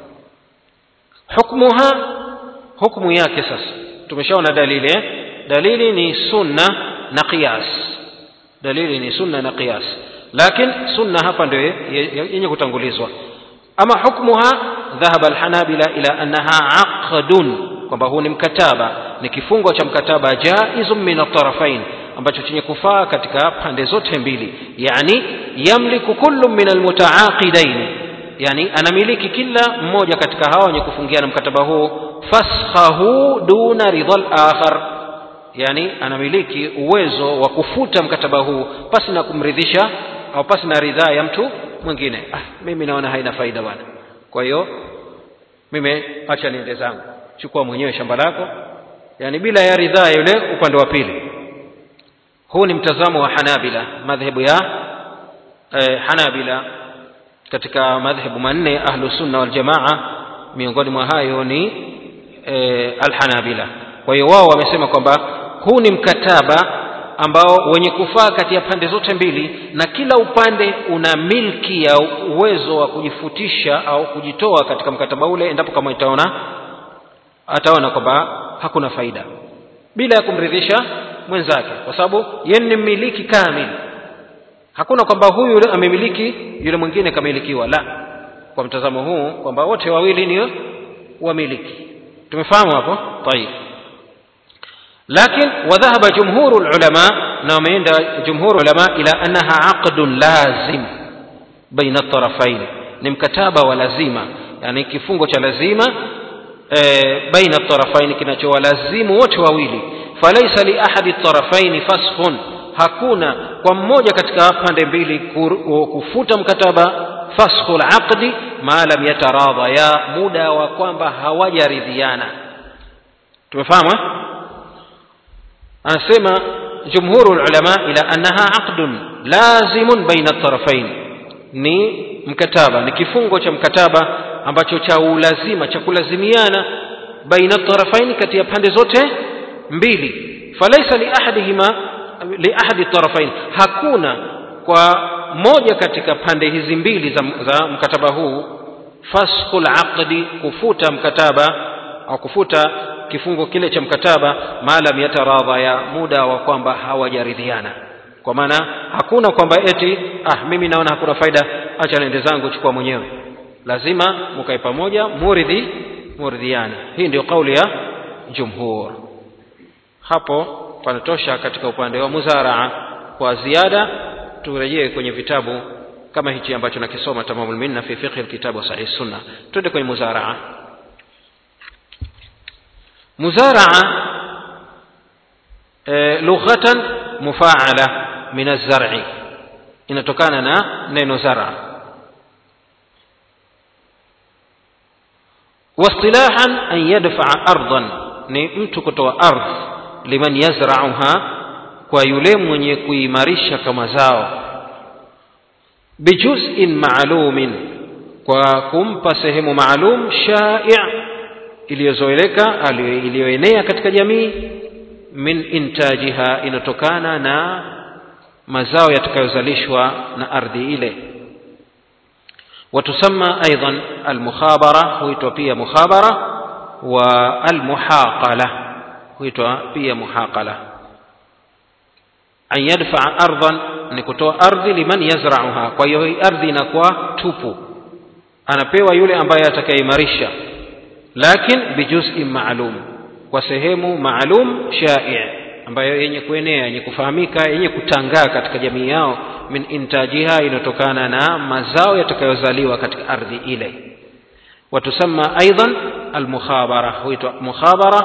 hukmuha hukmu yake sasa tumeshaona dalili eh? dalili ni sunna na qiyas dalili ni sunna na qiyas lakini sunna hapa ndio yenye kutangulizwa ama hukmuha dhahaba alhanabila ila annaha aqdun kwamba huu ni mkataba ni kifungo cha mkataba jaizun min atarafain ambacho chenye kufaa katika pande zote mbili yani yamliku kullu min almutaaqidain yani anamiliki kila mmoja katika hawa wenye kufungiana mkataba huu faskhahu duna ridha al-akhar yani anamiliki uwezo wa kufuta mkataba huu pasi na kumridhisha au pasi na ridhaa ya mtu mwingine ah mimi naona haina faida bwana kwa hiyo mimi acha niende zangu chukua mwenyewe shamba lako yani bila ya ridhaa yule upande wa pili huu ni mtazamo wa hanabila madhehebu ya eh, hanabila katika madhehebu manne ahlu sunna wal jamaa miongoni mwa hayo ni eh, alhanabila kwa hiyo wao wamesema kwamba huu ni mkataba ambao wenye kufaa kati ya pande zote mbili na kila upande una milki ya uwezo wa kujifutisha au kujitoa katika mkataba ule endapo kama itaona ataona kwamba hakuna faida bila ya kumridhisha mwenzake kwa sababu yeye ni mmiliki kamili hakuna kwamba huyu yule amemiliki yule mwingine kamilikiwa la kwa mtazamo huu kwamba wote wawili ni wamiliki tumefahamu hapo tayib لكن وذهب جمهور العلماء نعم عند جمهور العلماء إلى أنها عقد لازم بين الطرفين نمكتابة ولازمة يعني كفungo cha lazima بين الطرفين kinachowalazimu wote wawili فليس لأحد الطرفين فسخ hakuna kwa mmoja katika pande mbili kufuta mkataba faskhul aqdi ma lam yataradha ya muda wa kwamba hawajaridhiana tumefahamu eh? anasema jumhuru ulama ila annaha aqdun lazimun baina tarafain ni mkataba ni kifungo cha mkataba ambacho cha ulazima cha kulazimiana baina tarafaini kati ya pande zote mbili falaisa liahadihima liahadi tarafain hakuna kwa moja katika pande hizi mbili za, za mkataba huu faskhul aqdi kufuta mkataba au kufuta kifungo kile cha mkataba maalam yataradha ya muda wa kwamba hawajaridhiana kwa maana hakuna kwamba eti ah mimi naona hakuna faida acha nende zangu chukua mwenyewe lazima mkae pamoja muridhi muridhiane hii ndio kauli ya jumhur hapo panatosha katika upande wa muzaraa kwa ziada turejee kwenye vitabu kama hichi ambacho nakisoma tamamul minna fi fiqh alkitab wa sahih sunna twende kwenye muzaraa muzaraa e, lughatan mufaala min az-zar'i inatokana na neno zara واصطلاحا أن يدفع أرضا ni mtu kutoa ardhi liman yazrauha kwa yule mwenye kuimarisha kama zao bijuzin maalumin kwa kumpa sehemu maalum shai' iliyozoeleka iliyoenea katika jamii min intajiha inatokana na mazao yatakayozalishwa na ardhi ile وتسمى أيضا المخابرة huitwa pia mukhabara wa almuhaqala huitwa pia muhaqala an yadfaa ardhan ni kutoa ardhi liman yazrauha kwa hiyo hii ardhi inakuwa tupu anapewa yule ambaye atakayeimarisha lakin bijuzin maalum kwa sehemu maalum shai ambayo yenye kuenea yenye kufahamika yenye kutangaa katika jamii yao min intajiha inatokana na mazao yatakayozaliwa katika ardhi ile وتسمى أيضا المخابرة هويتوا مخابرة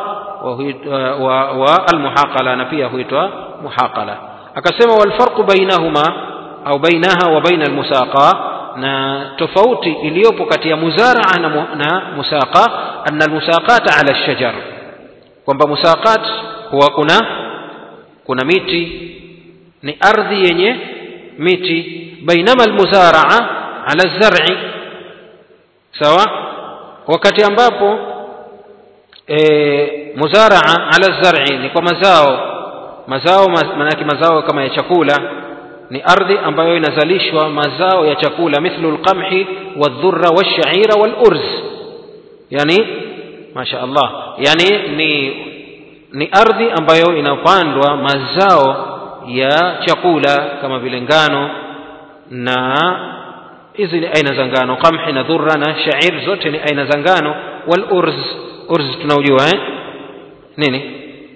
والمحاقلة نفيها هويتوا محاقلة أكسم والفرق بينهما أو بينها وبين المساقة na tofauti iliyopo kati ya muzaraa na, na musaqa anna almusaqat ala alshajar kwamba musaqat huwa kuna kuna miti ni ardhi yenye miti bainama almuzaraa ala alzar'i sawa wakati ambapo e, muzaraa ala zar'i ni kwa mazao mazao maanake mazao kama ya chakula ni ardhi ambayo inazalishwa mazao ya chakula mithlu alqamhi wadhurra washaira walurz yani masha Allah yani ni ni ardhi ambayo inapandwa mazao ya chakula kama vile ngano na hizi ni aina za ngano qamhi na dhurra na shair zote ni aina za ngano wal urz urz tunaujua eh nini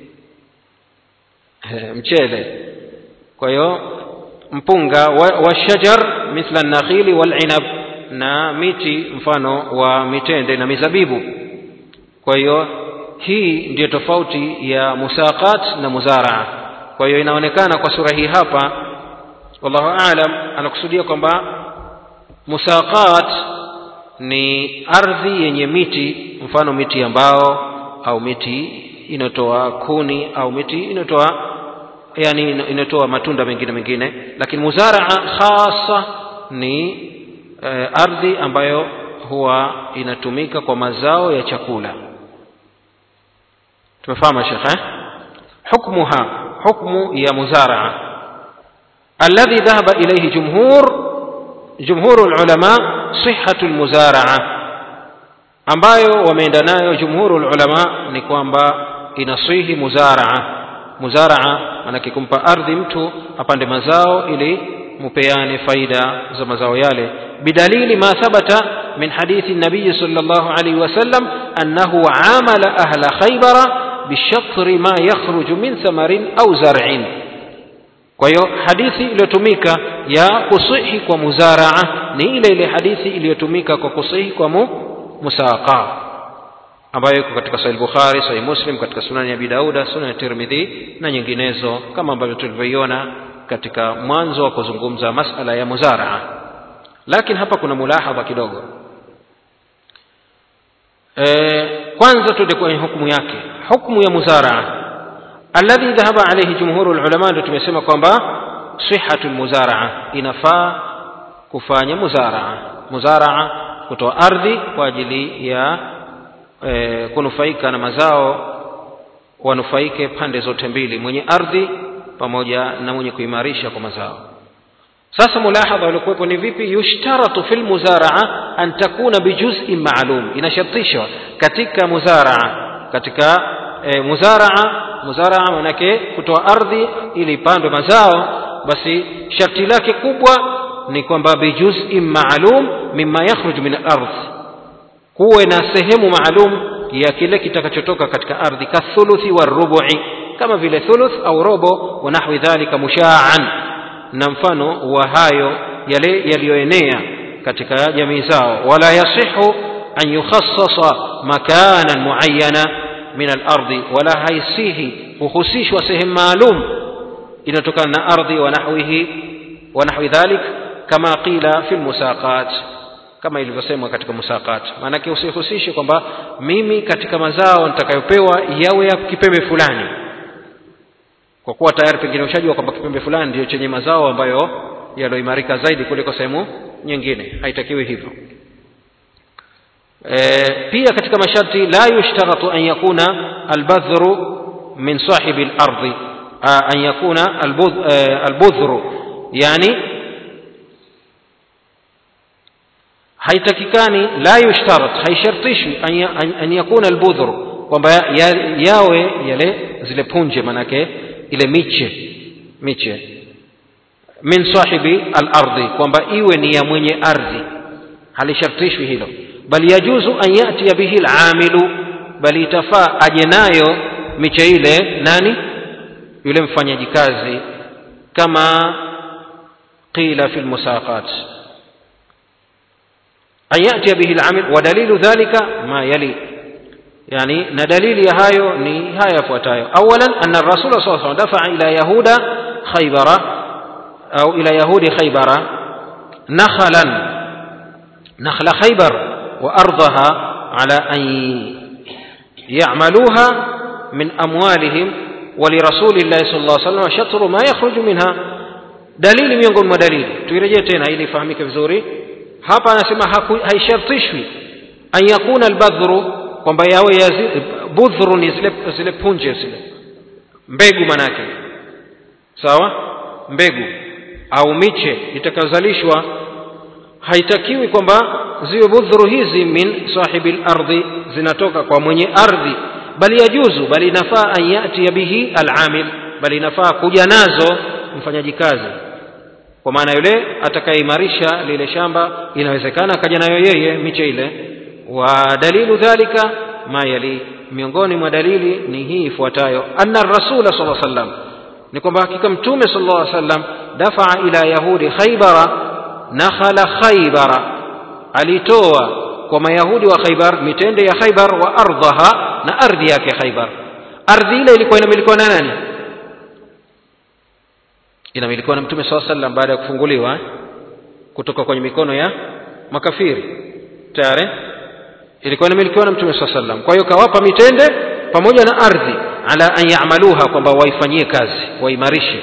mchele kwa hiyo mpunga wa, wa shajar mithla nakhili wal inab na miti mfano wa mitende na mizabibu kwa hiyo hii ndiyo tofauti ya musaqat na muzaraa kwa hiyo inaonekana kwa sura hii hapa wallahu aalam anakusudia kwamba musaqat ni ardhi yenye miti mfano miti ya mbao au miti inayotoa kuni au miti inayotoa yani inatoa matunda mengine mengine lakini muzaraa khasa ni e, ardhi ambayo huwa inatumika kwa mazao ya chakula tumefahamu shekhe hukmuha hukmu ya muzaraa alladhi dhahaba ilayhi jumhur jumhur ulama sihhatu almuzaraa ambayo wameenda nayo jumhuru ulama ni kwamba inasihi muzaraa muzaraa manake kumpa ardhi mtu apande mazao ili mupeane faida za mazao yale bidalili ma thabata min hadithi nabiyi sallallahu alaihi wasallam annahu amala ahla khaybara bishatri ma yakhruju min thamarin au zar'in kwa hiyo hadithi iliyotumika ya kusihi kwa muzaraa ni ile ile hadithi iliyotumika kwa kusihi kwa mu, musaqa ambayo iko katika sahih bukhari sahih muslim katika sunani ya abi dauda sunan ya tirmidhi na nyinginezo kama ambavyo tulivyoiona katika mwanzo wa kuzungumza masala ya muzaraa lakini hapa kuna mulahadha kidogo e, kwanza tuende kwenye hukumu yake hukumu ya muzaraa alladhi dhahaba alayhi jumhuru ulama ndio tumesema kwamba sihhatu muzaraa inafaa kufanya muzaraa muzaraa kutoa ardhi kwa ajili ya e, kunufaika na mazao wanufaike pande zote mbili mwenye ardhi pamoja na mwenye kuimarisha kwa mazao sasa mulahadha waliokuwepo ni vipi yushtaratu fi lmuzaraa an takuna bijuzin maalum inashartishwa katika muzaraa katika e, muzaraa muzaraa manake kutoa ardhi ili ipandwe mazao basi sharti lake kubwa ni kwamba bijuzin maalum mima yakhruju min alardh kuwe na sehemu maalum ya kile kitakachotoka katika ardhi kathuluthi warubu'i kama vile thuluth au robo wa nahwi dhalika mushaan na mfano wa hayo yale yaliyoenea katika jamii zao wala yasihu an yukhassasa makanan muayyana min alardi wala haisihi kuhusishwa sehemu maalum inayotokana na ardhi wa nahwihi wa nahwi dhalik kama qila fi lmusaqat kama ilivyosemwa katika musaqat maanake usihusishe kwamba mimi katika mazao nitakayopewa yawe ya kipembe fulani kwa kuwa tayari pengine ushajua kwamba kipembe fulani ndio chenye mazao ambayo yaloimarika zaidi kuliko sehemu nyingine haitakiwi hivyo e, pia katika masharti la yushtaratu an yakuna albadhru min sahibi lardhi an yakuna albudhru yani haitakikani la yushtarat haishartishwi an yakuna albudhru kwamba yawe yale zile punje manake ile miche miche min sahibi alardhi kwamba iwe ni ya mwenye ardhi halishartishwi hilo bali yajuzu an yatiya bihi alamilu bali itafaa aje nayo miche ile nani yule mfanyaji kazi kama qila fi lmusaqat an yatiya bihi alamil wa dalilu dhalika ma yali يعني ندليل هايو ني هاي فوتايو أولا أن الرسول صلى الله عليه وسلم دفع إلى يهود خيبر أو إلى يهود خيبر نخلا نخل خيبر وأرضها على أن يعملوها من أموالهم ولرسول الله صلى الله عليه وسلم شطر ما يخرج منها dalili miongoni mwa dalili tuirejee tena ili ifahamike vizuri hapa anasema haishartishwi an yakuna albadhru kwamba yawe ya budhru ni zile, zile punje zile mbegu manake sawa mbegu au miche itakayozalishwa haitakiwi kwamba ziwe budhuru hizi min sahibi lardhi zinatoka kwa mwenye ardhi bali yajuzu bali inafaa an yatiya bihi alamil bali inafaa kuja nazo mfanyaji kazi kwa maana yule atakayeimarisha lile shamba inawezekana akaja nayo yeye miche ile wa dalilu dhalika ma yali miongoni mwa dalili ni hii ifuatayo anna rasula sala sallam ni kwamba hakika mtume sal llah sallam dafaa ila yahudi khaybara nakhala khaybara alitoa kwa mayahudi wa khaybar mitende ya khaybar wa ardhaha na ardhi yake khaybar ardhi ile ilikuwa inamilikiwa na nani inamilikiwa na mtume saa sallam baada ya kufunguliwa kutoka kwenye mikono ya makafiri tayari ilikuwa inamilikiwa na mtume saa sallam kwa hiyo kawapa mitende pamoja na ardhi ala an yamaluha kwamba waifanyie kazi waimarishe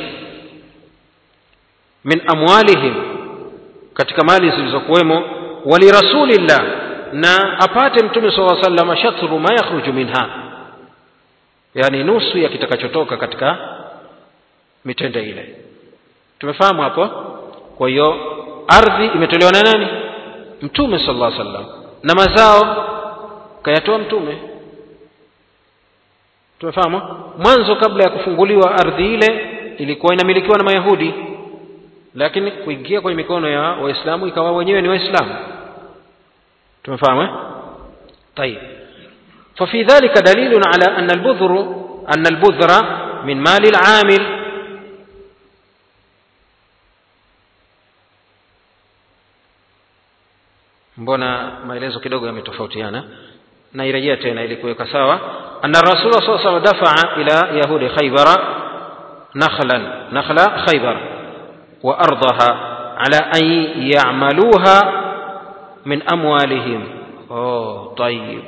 min amwalihim katika mali zilizokuwemo walirasulillah na apate mtume saa sallam shatru ma yakhruju minha yani nusu ya kitakachotoka katika mitende ile tumefahamu hapo kwa hiyo ardhi imetolewa na nani mtume sallallahu alaihi wasallam na mazao kayatoa mtume tumefahamu mwanzo kabla ya kufunguliwa ardhi ile ilikuwa inamilikiwa na mayahudi lakini kuingia kwenye mikono ya waislamu ikawa wenyewe ni waislamu tumefahamu طيب ففي ذلك دليل على أن البذر أن البذر من مال العامل mbona maelezo kidogo yametofautiana nairejea tena ili kuweka sawa anna rasula saa salam dafaa ila yahudi khaybara nakhlan nakhla khaybar wa ardaha ala an yamaluha min amwalihim oh طيب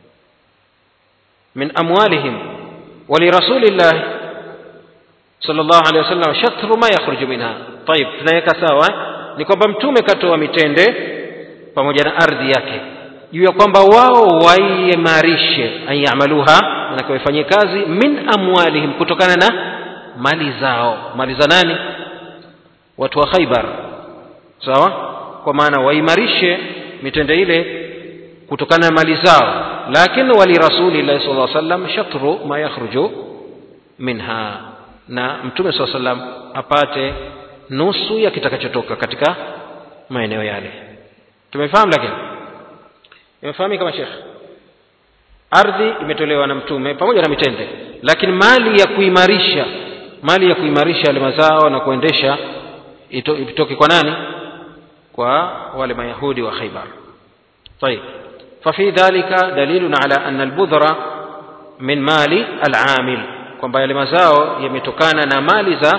من أموالهم ولرسول الله صلى الله عليه وسلم شطر ما يخرج منها طيب tunaweka sawa ni kwamba mtume katoa mitende pamoja na ardhi yake juu ya kwamba wao waimarishe anyamaluha manake waifanyie kazi min amwalihim kutokana na mali zao mali za nani watu wa khaibar sawa kwa maana waimarishe mitende ile kutokana na mali zao lakini walirasulillahi sal lla sallam shatru ma yakhruju minha na mtume saa sallam apate nusu ya kitakachotoka katika maeneo yale tumefahamu lakini imefahamika kama shekh ardhi imetolewa na mtume pamoja na mitende lakini mali ya kuimarisha mali ya kuimarisha yale mazao na kuendesha ito- itoke kwa nani kwa wale mayahudi wa khaibar طيب ففي ذلك دليل على أن البذر من مال العامل kwamba yale mazao yametokana na mali za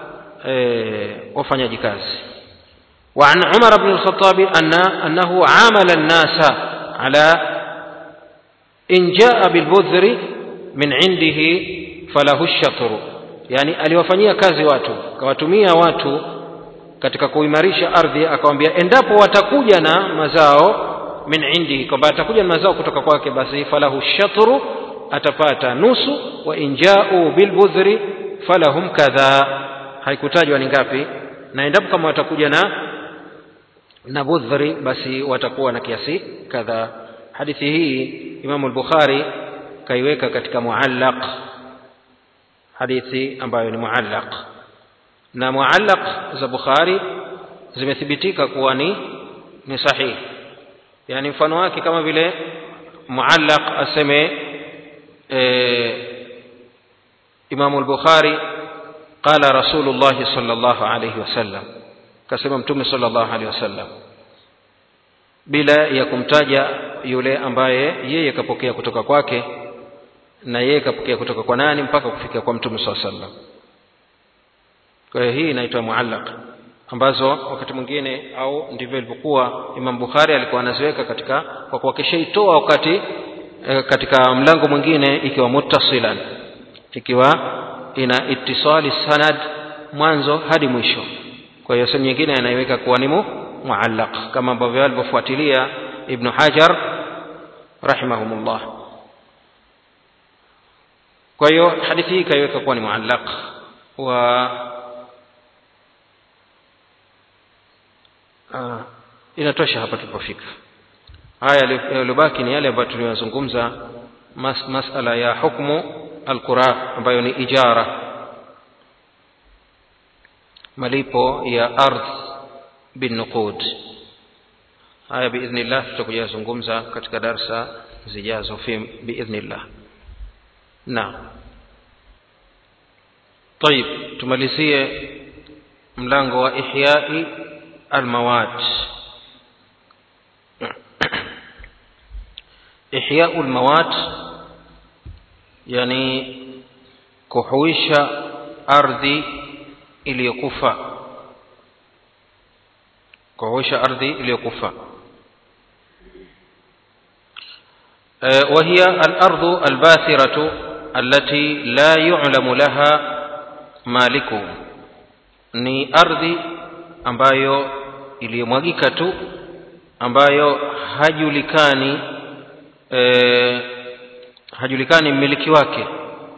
e, wafanyaji kazi وعن عمر بن الخطاب أن أنه عامل الناس على إن جاء بالبذر من عنده فله الشطر yani aliwafanyia kazi watu akawatumia watu katika kuimarisha ardhi akawambia endapo watakuja na mazao min indihi kwamba atakuja na mazao kutoka kwake basi falahu shatru atapata nusu wa in jau bilbudhri falahum kadha haikutajwa ni ngapi na endapo kama watakuja na na budhri basi watakuwa na kiasi kadha hadithi hii imamu al-bukhari kaiweka katika muallaq hadithi ambayo ni muallaq na muallaq za bukhari zimethibitika kuwa ni ni sahihi yani mfano wake kama vile muallaq aseme e, imamu al-bukhari qala rasulullah sallallahu alayhi wasallam kasema mtume sallallahu alayhi wasallam bila ya kumtaja yule ambaye yeye kapokea kutoka kwake na yeye kapokea kutoka kwa nani mpaka kufikia kwa mtume saa sallam kwa hiyo hii inaitwa muallaq ambazo wakati mwingine au ndivyo ilivyokuwa imam bukhari alikuwa anaziweka katika kwa kuwa kishaitoa wakati e, katika mlango mwingine ikiwa muttasilan ikiwa ina itisali sanad mwanzo hadi mwisho kwa hiyo sehemu nyingine anaiweka kuwa ni muallaq kama ambavyo alivyofuatilia ibnu hajar rahimahumullah kwa hiyo hadithi hii ikaiweka kuwa ni muallaq wa uh, inatosha hapa tulipofika haya yaliyobaki ni yale ambayo tuliyozungumza mas, masala ya hukmu alqura ambayo ni ijara malipo ya ardh binuqud haya biidhnillah tutakuja zungumza katika darsa zijazo fi biidhnillah naam طيب tumalizie mlango wa ihyai almawat ihyau almawat yani kuhuisha ardhi iliyokufa kuhuisha ardhi iliyokufa وهي الأرض الباثرة التي لا يعلم لها مالكه ni ardhi ambayo iliyomwagika tu ambayo hajulikani e, hajulikani mmiliki wake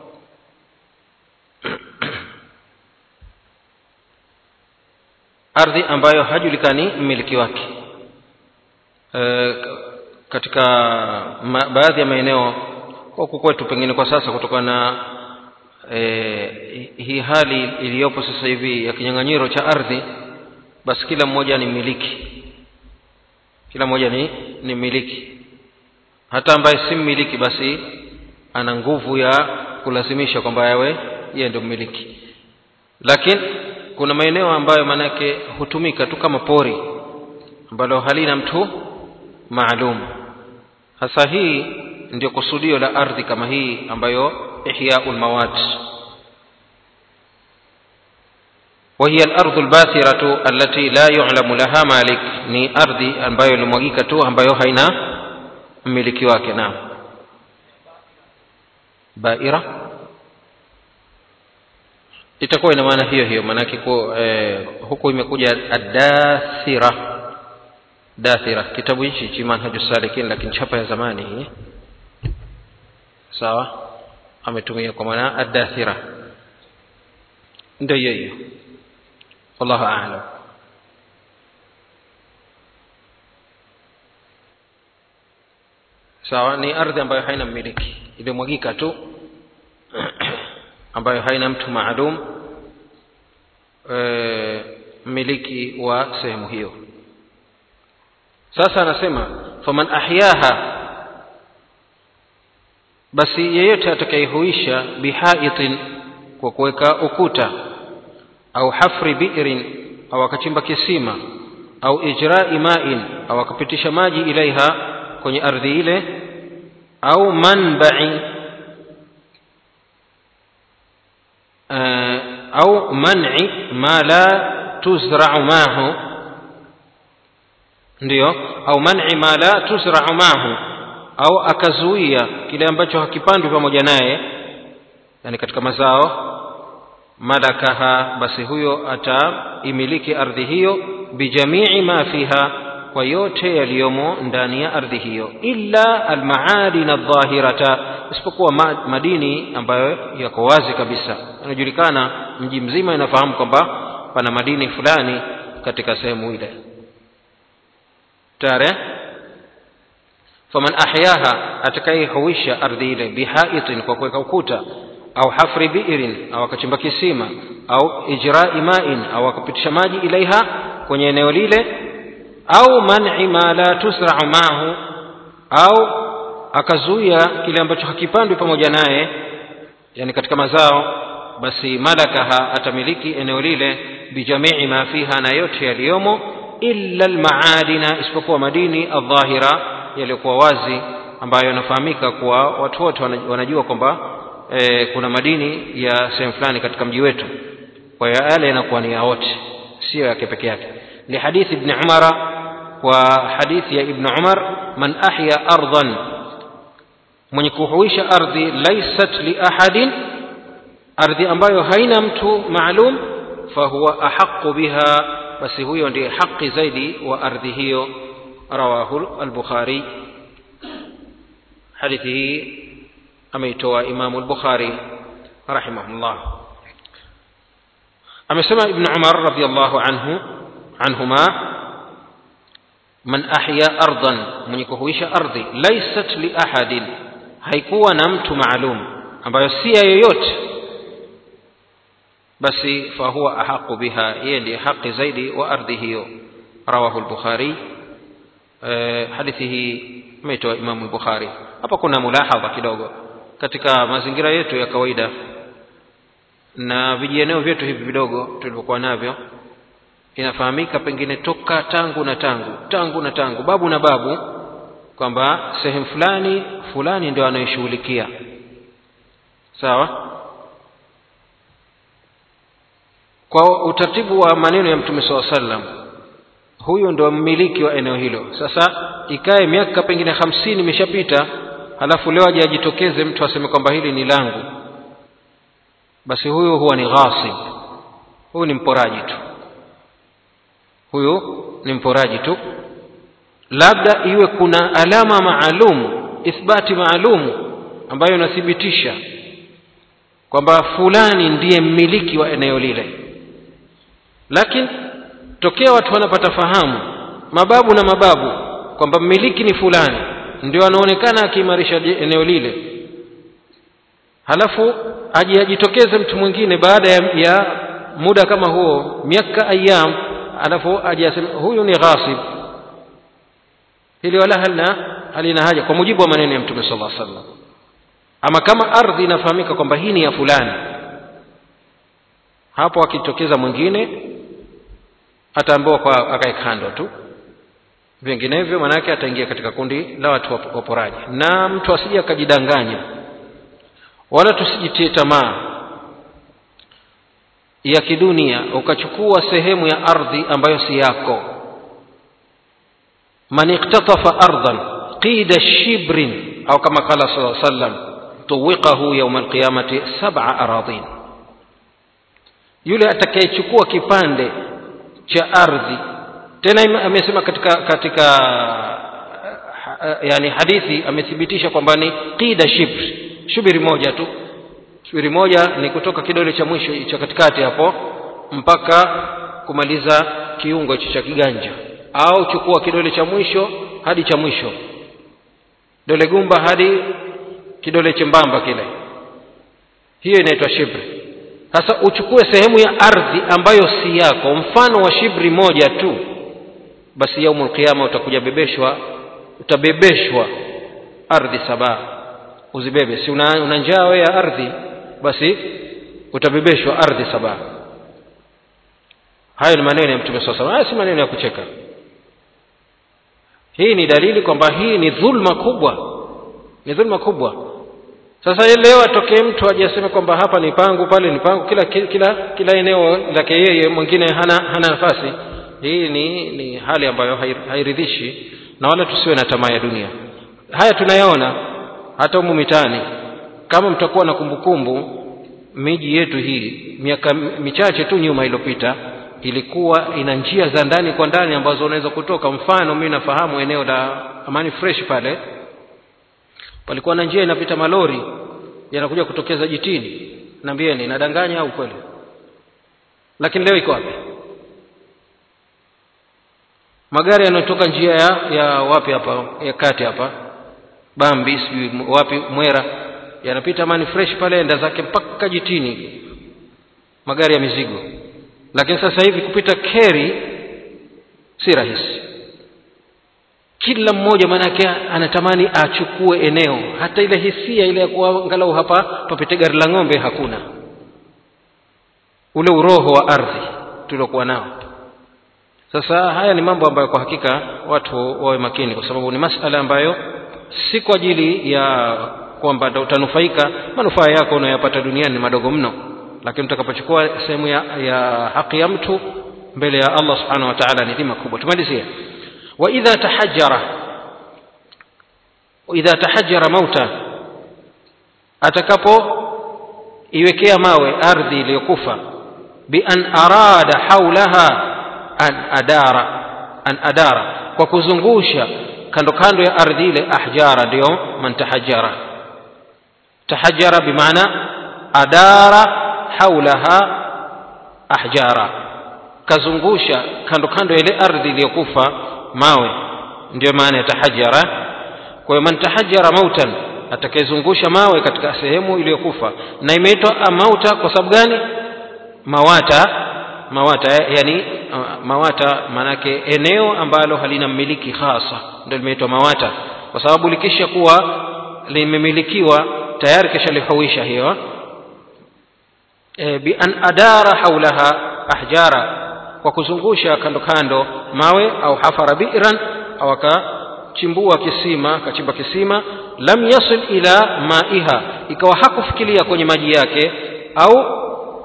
ardhi ambayo hajulikani mmiliki wake e, katika ma, baadhi ya maeneo huku kwetu pengine kwa sasa kutokana na e, hii hali iliyopo sasa hivi ya kinyang'anyiro cha ardhi basi kila mmoja ni mmiliki kila mmoja ni ni mmiliki hata ambaye si mmiliki basi ana nguvu ya kulazimisha kwamba yawe yeye ndio mmiliki lakini kuna maeneo ambayo manake hutumika tu kama pori ambalo halina mtu maalum hasa hii ndio kusudio la ardhi kama hii ambayo ihyaul mawat وهي الأرض الباثرة التي لا يعلم لها مالك ni ardhi ambayo ilimwagika tu ambayo haina mmiliki wake naam baira itakuwa ina maana hiyo hiyo maanake eh, huku imekuja adathira dathira kitabu hichi chi manhaju salikin lakini chapa ya zamani hii sawa ametumia kwa maana adathira ndio hiyo hiyo wallahu a'lam sawa ni ardhi ambayo haina mmiliki imemwagika tu ambayo haina mtu maalum e, mmiliki wa sehemu hiyo sasa anasema faman ahyaha basi yeyote atakayehuisha bihaitin kwa kuweka ukuta au hafri bi'rin au akachimba kisima au ijra'i ma'in au akapitisha maji ilaiha kwenye ardhi ile au manba'i au man'i ma la tuzra'u mahu ndiyo au man'i ma la tuzra'u mahu au akazuia kile ambacho hakipandwi pamoja naye yani katika mazao malakaha basi huyo ataimiliki ardhi hiyo bijamii ma fiha kwa yote yaliyomo ndani ya ardhi hiyo illa almaadin aldhahirata isipokuwa madini ambayo yako wazi kabisa inajulikana mji mzima inafahamu kwamba pana madini fulani katika sehemu ile tare faman ahyaha atakayehuisha ardhi ile bihaitin kwa kuweka ukuta au hafri biirin au akachimba kisima au ijrai main au akapitisha maji ilaiha kwenye eneo lile au man'i ma la tusra'u maahu au akazuia kile ambacho hakipandwi pamoja naye yani katika mazao basi malakaha atamiliki eneo lile bijamii ma fiha na yote yaliyomo illa almaadina isipokuwa madini aldhahira yaliyokuwa wazi ambayo yanafahamika kuwa watu wote wanajua kwamba e, kuna madini ya sehemu fulani katika mji wetu kwa hiyo yale yanakuwa ni ya wote sio yake peke yake ni hadithi ibn umara kwa hadithi ya ibn umar man ahya ardan mwenye kuhuisha ardhi laysat li ahadin ardhi ambayo haina mtu maalum fahuwa ahaqu biha basi huyo ndiye haki zaidi wa ardhi hiyo rawahu al-bukhari hadithi hii ameitoa imamu al-bukhari rahimahullah amesema ibn umar radiyallahu anhu anhuma man ahya ardan mwenye kuhuisha ardhi laysat li ahadin haikuwa na mtu maalum ambayo si ya yoyote basi fahuwa ahaqu biha yeye ndiye haki zaidi wa ardhi hiyo rawahu al-bukhari hadithi hii ameitoa imamu al-bukhari hapa kuna mulahadha kidogo katika mazingira yetu ya kawaida na vijieneo vyetu hivi vidogo tulivyokuwa navyo inafahamika pengine toka tangu na tangu tangu na tangu babu na babu kwamba sehemu fulani fulani ndio anayoshughulikia sawa kwa utaratibu wa maneno ya mtume saa sallam huyu ndo mmiliki wa eneo hilo sasa ikae miaka pengine hamsini imeshapita halafu leo aje ajitokeze mtu aseme kwamba hili ni langu basi huyu huwa ni ghasib huyu ni mporaji tu huyu ni mporaji tu labda iwe kuna alama maalum ithbati maalum ambayo inathibitisha kwamba fulani ndiye mmiliki wa eneo lile lakini tokea watu wanapata fahamu mababu na mababu kwamba mmiliki ni fulani ndio anaonekana akiimarisha eneo lile halafu aje ajitokeze mtu mwingine baada ya, ya muda kama huo miaka ayam alafu aje aseme huyu ni ghasib hili wala halina halina haja kwa mujibu wa maneno ya mtume sallallahu alaihi wasallam ama kama ardhi inafahamika kwamba hii ni ya fulani hapo akitokeza mwingine ataambiwa kwa akae kando tu vinginevyo maanake ataingia katika kundi la watu waporaji na mtu asije akajidanganya wala tusijitie tamaa ya kidunia ukachukua sehemu ya ardhi ambayo si yako man iktatafa ardan qida shibrin au kama qala sallallahu alaihi wasallam tuwiqahu yawm alqiyamati sab'a aradin yule atakayechukua kipande cha ardhi tena amesema katika katika yani hadithi amethibitisha kwamba ni qida shibri shubiri moja tu shubiri moja ni kutoka kidole cha mwisho cha katikati hapo mpaka kumaliza kiungo hicho cha kiganja au chukua kidole cha mwisho hadi cha mwisho dole gumba hadi kidole chembamba kile hiyo inaitwa shibri sasa uchukue sehemu ya ardhi ambayo si yako mfano wa shibri moja tu basi yaumul qiyama utakuja bebeshwa utabebeshwa ardhi saba uzibebe si una, una njaa wewe ya ardhi basi utabebeshwa ardhi saba hayo ni maneno ya mtume saa haya si maneno ya kucheka hii ni dalili kwamba hii ni dhulma kubwa ni dhulma kubwa sasa leo atokee mtu aje aseme kwamba hapa ni pangu pale ni pangu kila kila kila eneo lake yeye mwingine hana hana nafasi hii ni ni hali ambayo hairidhishi na wala tusiwe na tamaa ya dunia haya tunayaona hata humu mitaani kama mtakuwa na kumbukumbu miji yetu hii miaka michache tu nyuma iliyopita ilikuwa ina njia za ndani kwa ndani ambazo unaweza kutoka mfano mimi nafahamu eneo la amani fresh pale palikuwa na njia inapita malori yanakuja kutokeza jitini naambieni nadanganya au kweli lakini leo iko wapi magari yanayotoka njia ya, ya wapi hapa ya kati hapa bambi sijui wapi mwera yanapita amani fresh pale enda zake mpaka jitini magari ya mizigo lakini sasa hivi kupita keri si rahisi kila mmoja maanake anatamani achukue eneo hata ile hisia ile ya kuwa angalau hapa papite gari la ng'ombe hakuna ule uroho wa ardhi tuliokuwa nao sasa haya ni mambo ambayo kwa hakika watu wawe makini kwa sababu ni masala ambayo si kwa ajili ya kwamba utanufaika manufaa yako unayopata duniani ni madogo mno lakini utakapochukua sehemu ya, ya haki ya mtu mbele ya allah subhanahu wa taala ni dhima kubwa tumalizie waidha tahajara idha tahajara mauta atakapoiwekea mawe ardhi iliyokufa bian arada haulaha an adara an adara kwa kuzungusha kando kando ya ardhi ile ahjara ndio man tahajara tahajara bimaana adara haulaha ahjara kazungusha kando kando ya ile ardhi iliyokufa mawe ndio maana ya tahajara kwa hiyo man tahajara mautan atakayezungusha mawe katika sehemu iliyokufa na imeitwa mauta kwa sababu gani mawata mawata yani mawata maanake eneo ambalo halina mmiliki hasa ndio limeitwa mawata kwa sababu likisha kuwa limemilikiwa tayari kisha lihuisha hiyo e, bian adara haulaha ahjara kwa kuzungusha kando kando mawe au hafara bi'ran au akachimbua kisima akachimba kisima lam yasil ila maiha ikawa hakufikiria kwenye maji yake au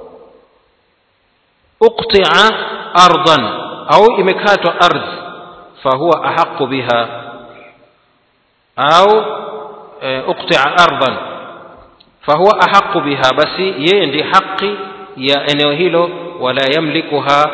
uqti'a ardan au imekatwa ardhi fahuwa ahaqu biha au uqti'a ardan fahuwa ahaqu biha basi yeye ndiye haki ya eneo hilo wala yamlikuha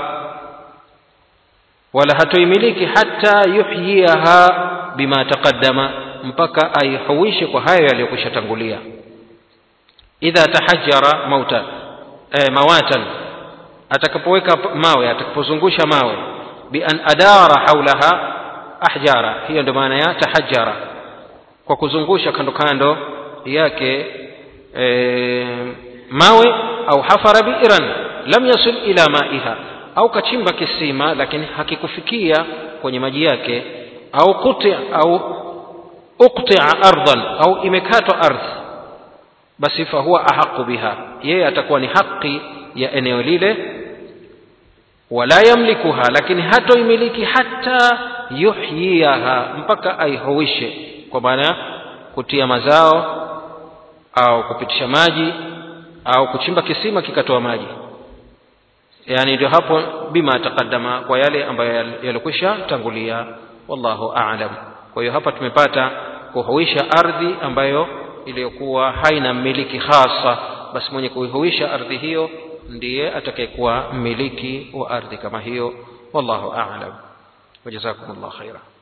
wala hatoimiliki hata yuhyiha bima taqaddama mpaka aihuishe kwa hayo yaliyokwisha tangulia idha tahajjara mauta e, mawatan atakapoweka mawe atakapozungusha mawe bi an adara haulaha ahjara hiyo ndio maana ya tahajjara kwa kuzungusha kando kando yake e, mawe au hafara bi'ran lam yasul ila maiha au kachimba kisima lakini hakikufikia kwenye maji yake au kuti au uqti'a ardan au imekatwa ardhi basi fahuwa ahaqu biha yeye atakuwa ni haki ya eneo lile wala yamlikuha lakini hatoimiliki hata yuhyiha mpaka aihuishe kwa maana kutia mazao au kupitisha maji au kuchimba kisima kikatoa maji yani ndio hapo bima taqaddama kwa yale ambayo yalikwisha tangulia wallahu a'lam kwa hiyo hapa tumepata kuhuisha ardhi ambayo iliyokuwa haina mmiliki hasa basi mwenye kuihuisha ardhi hiyo ndiye atakayekuwa mmiliki wa ardhi kama hiyo wallahu a'lam wajazakumullah khaira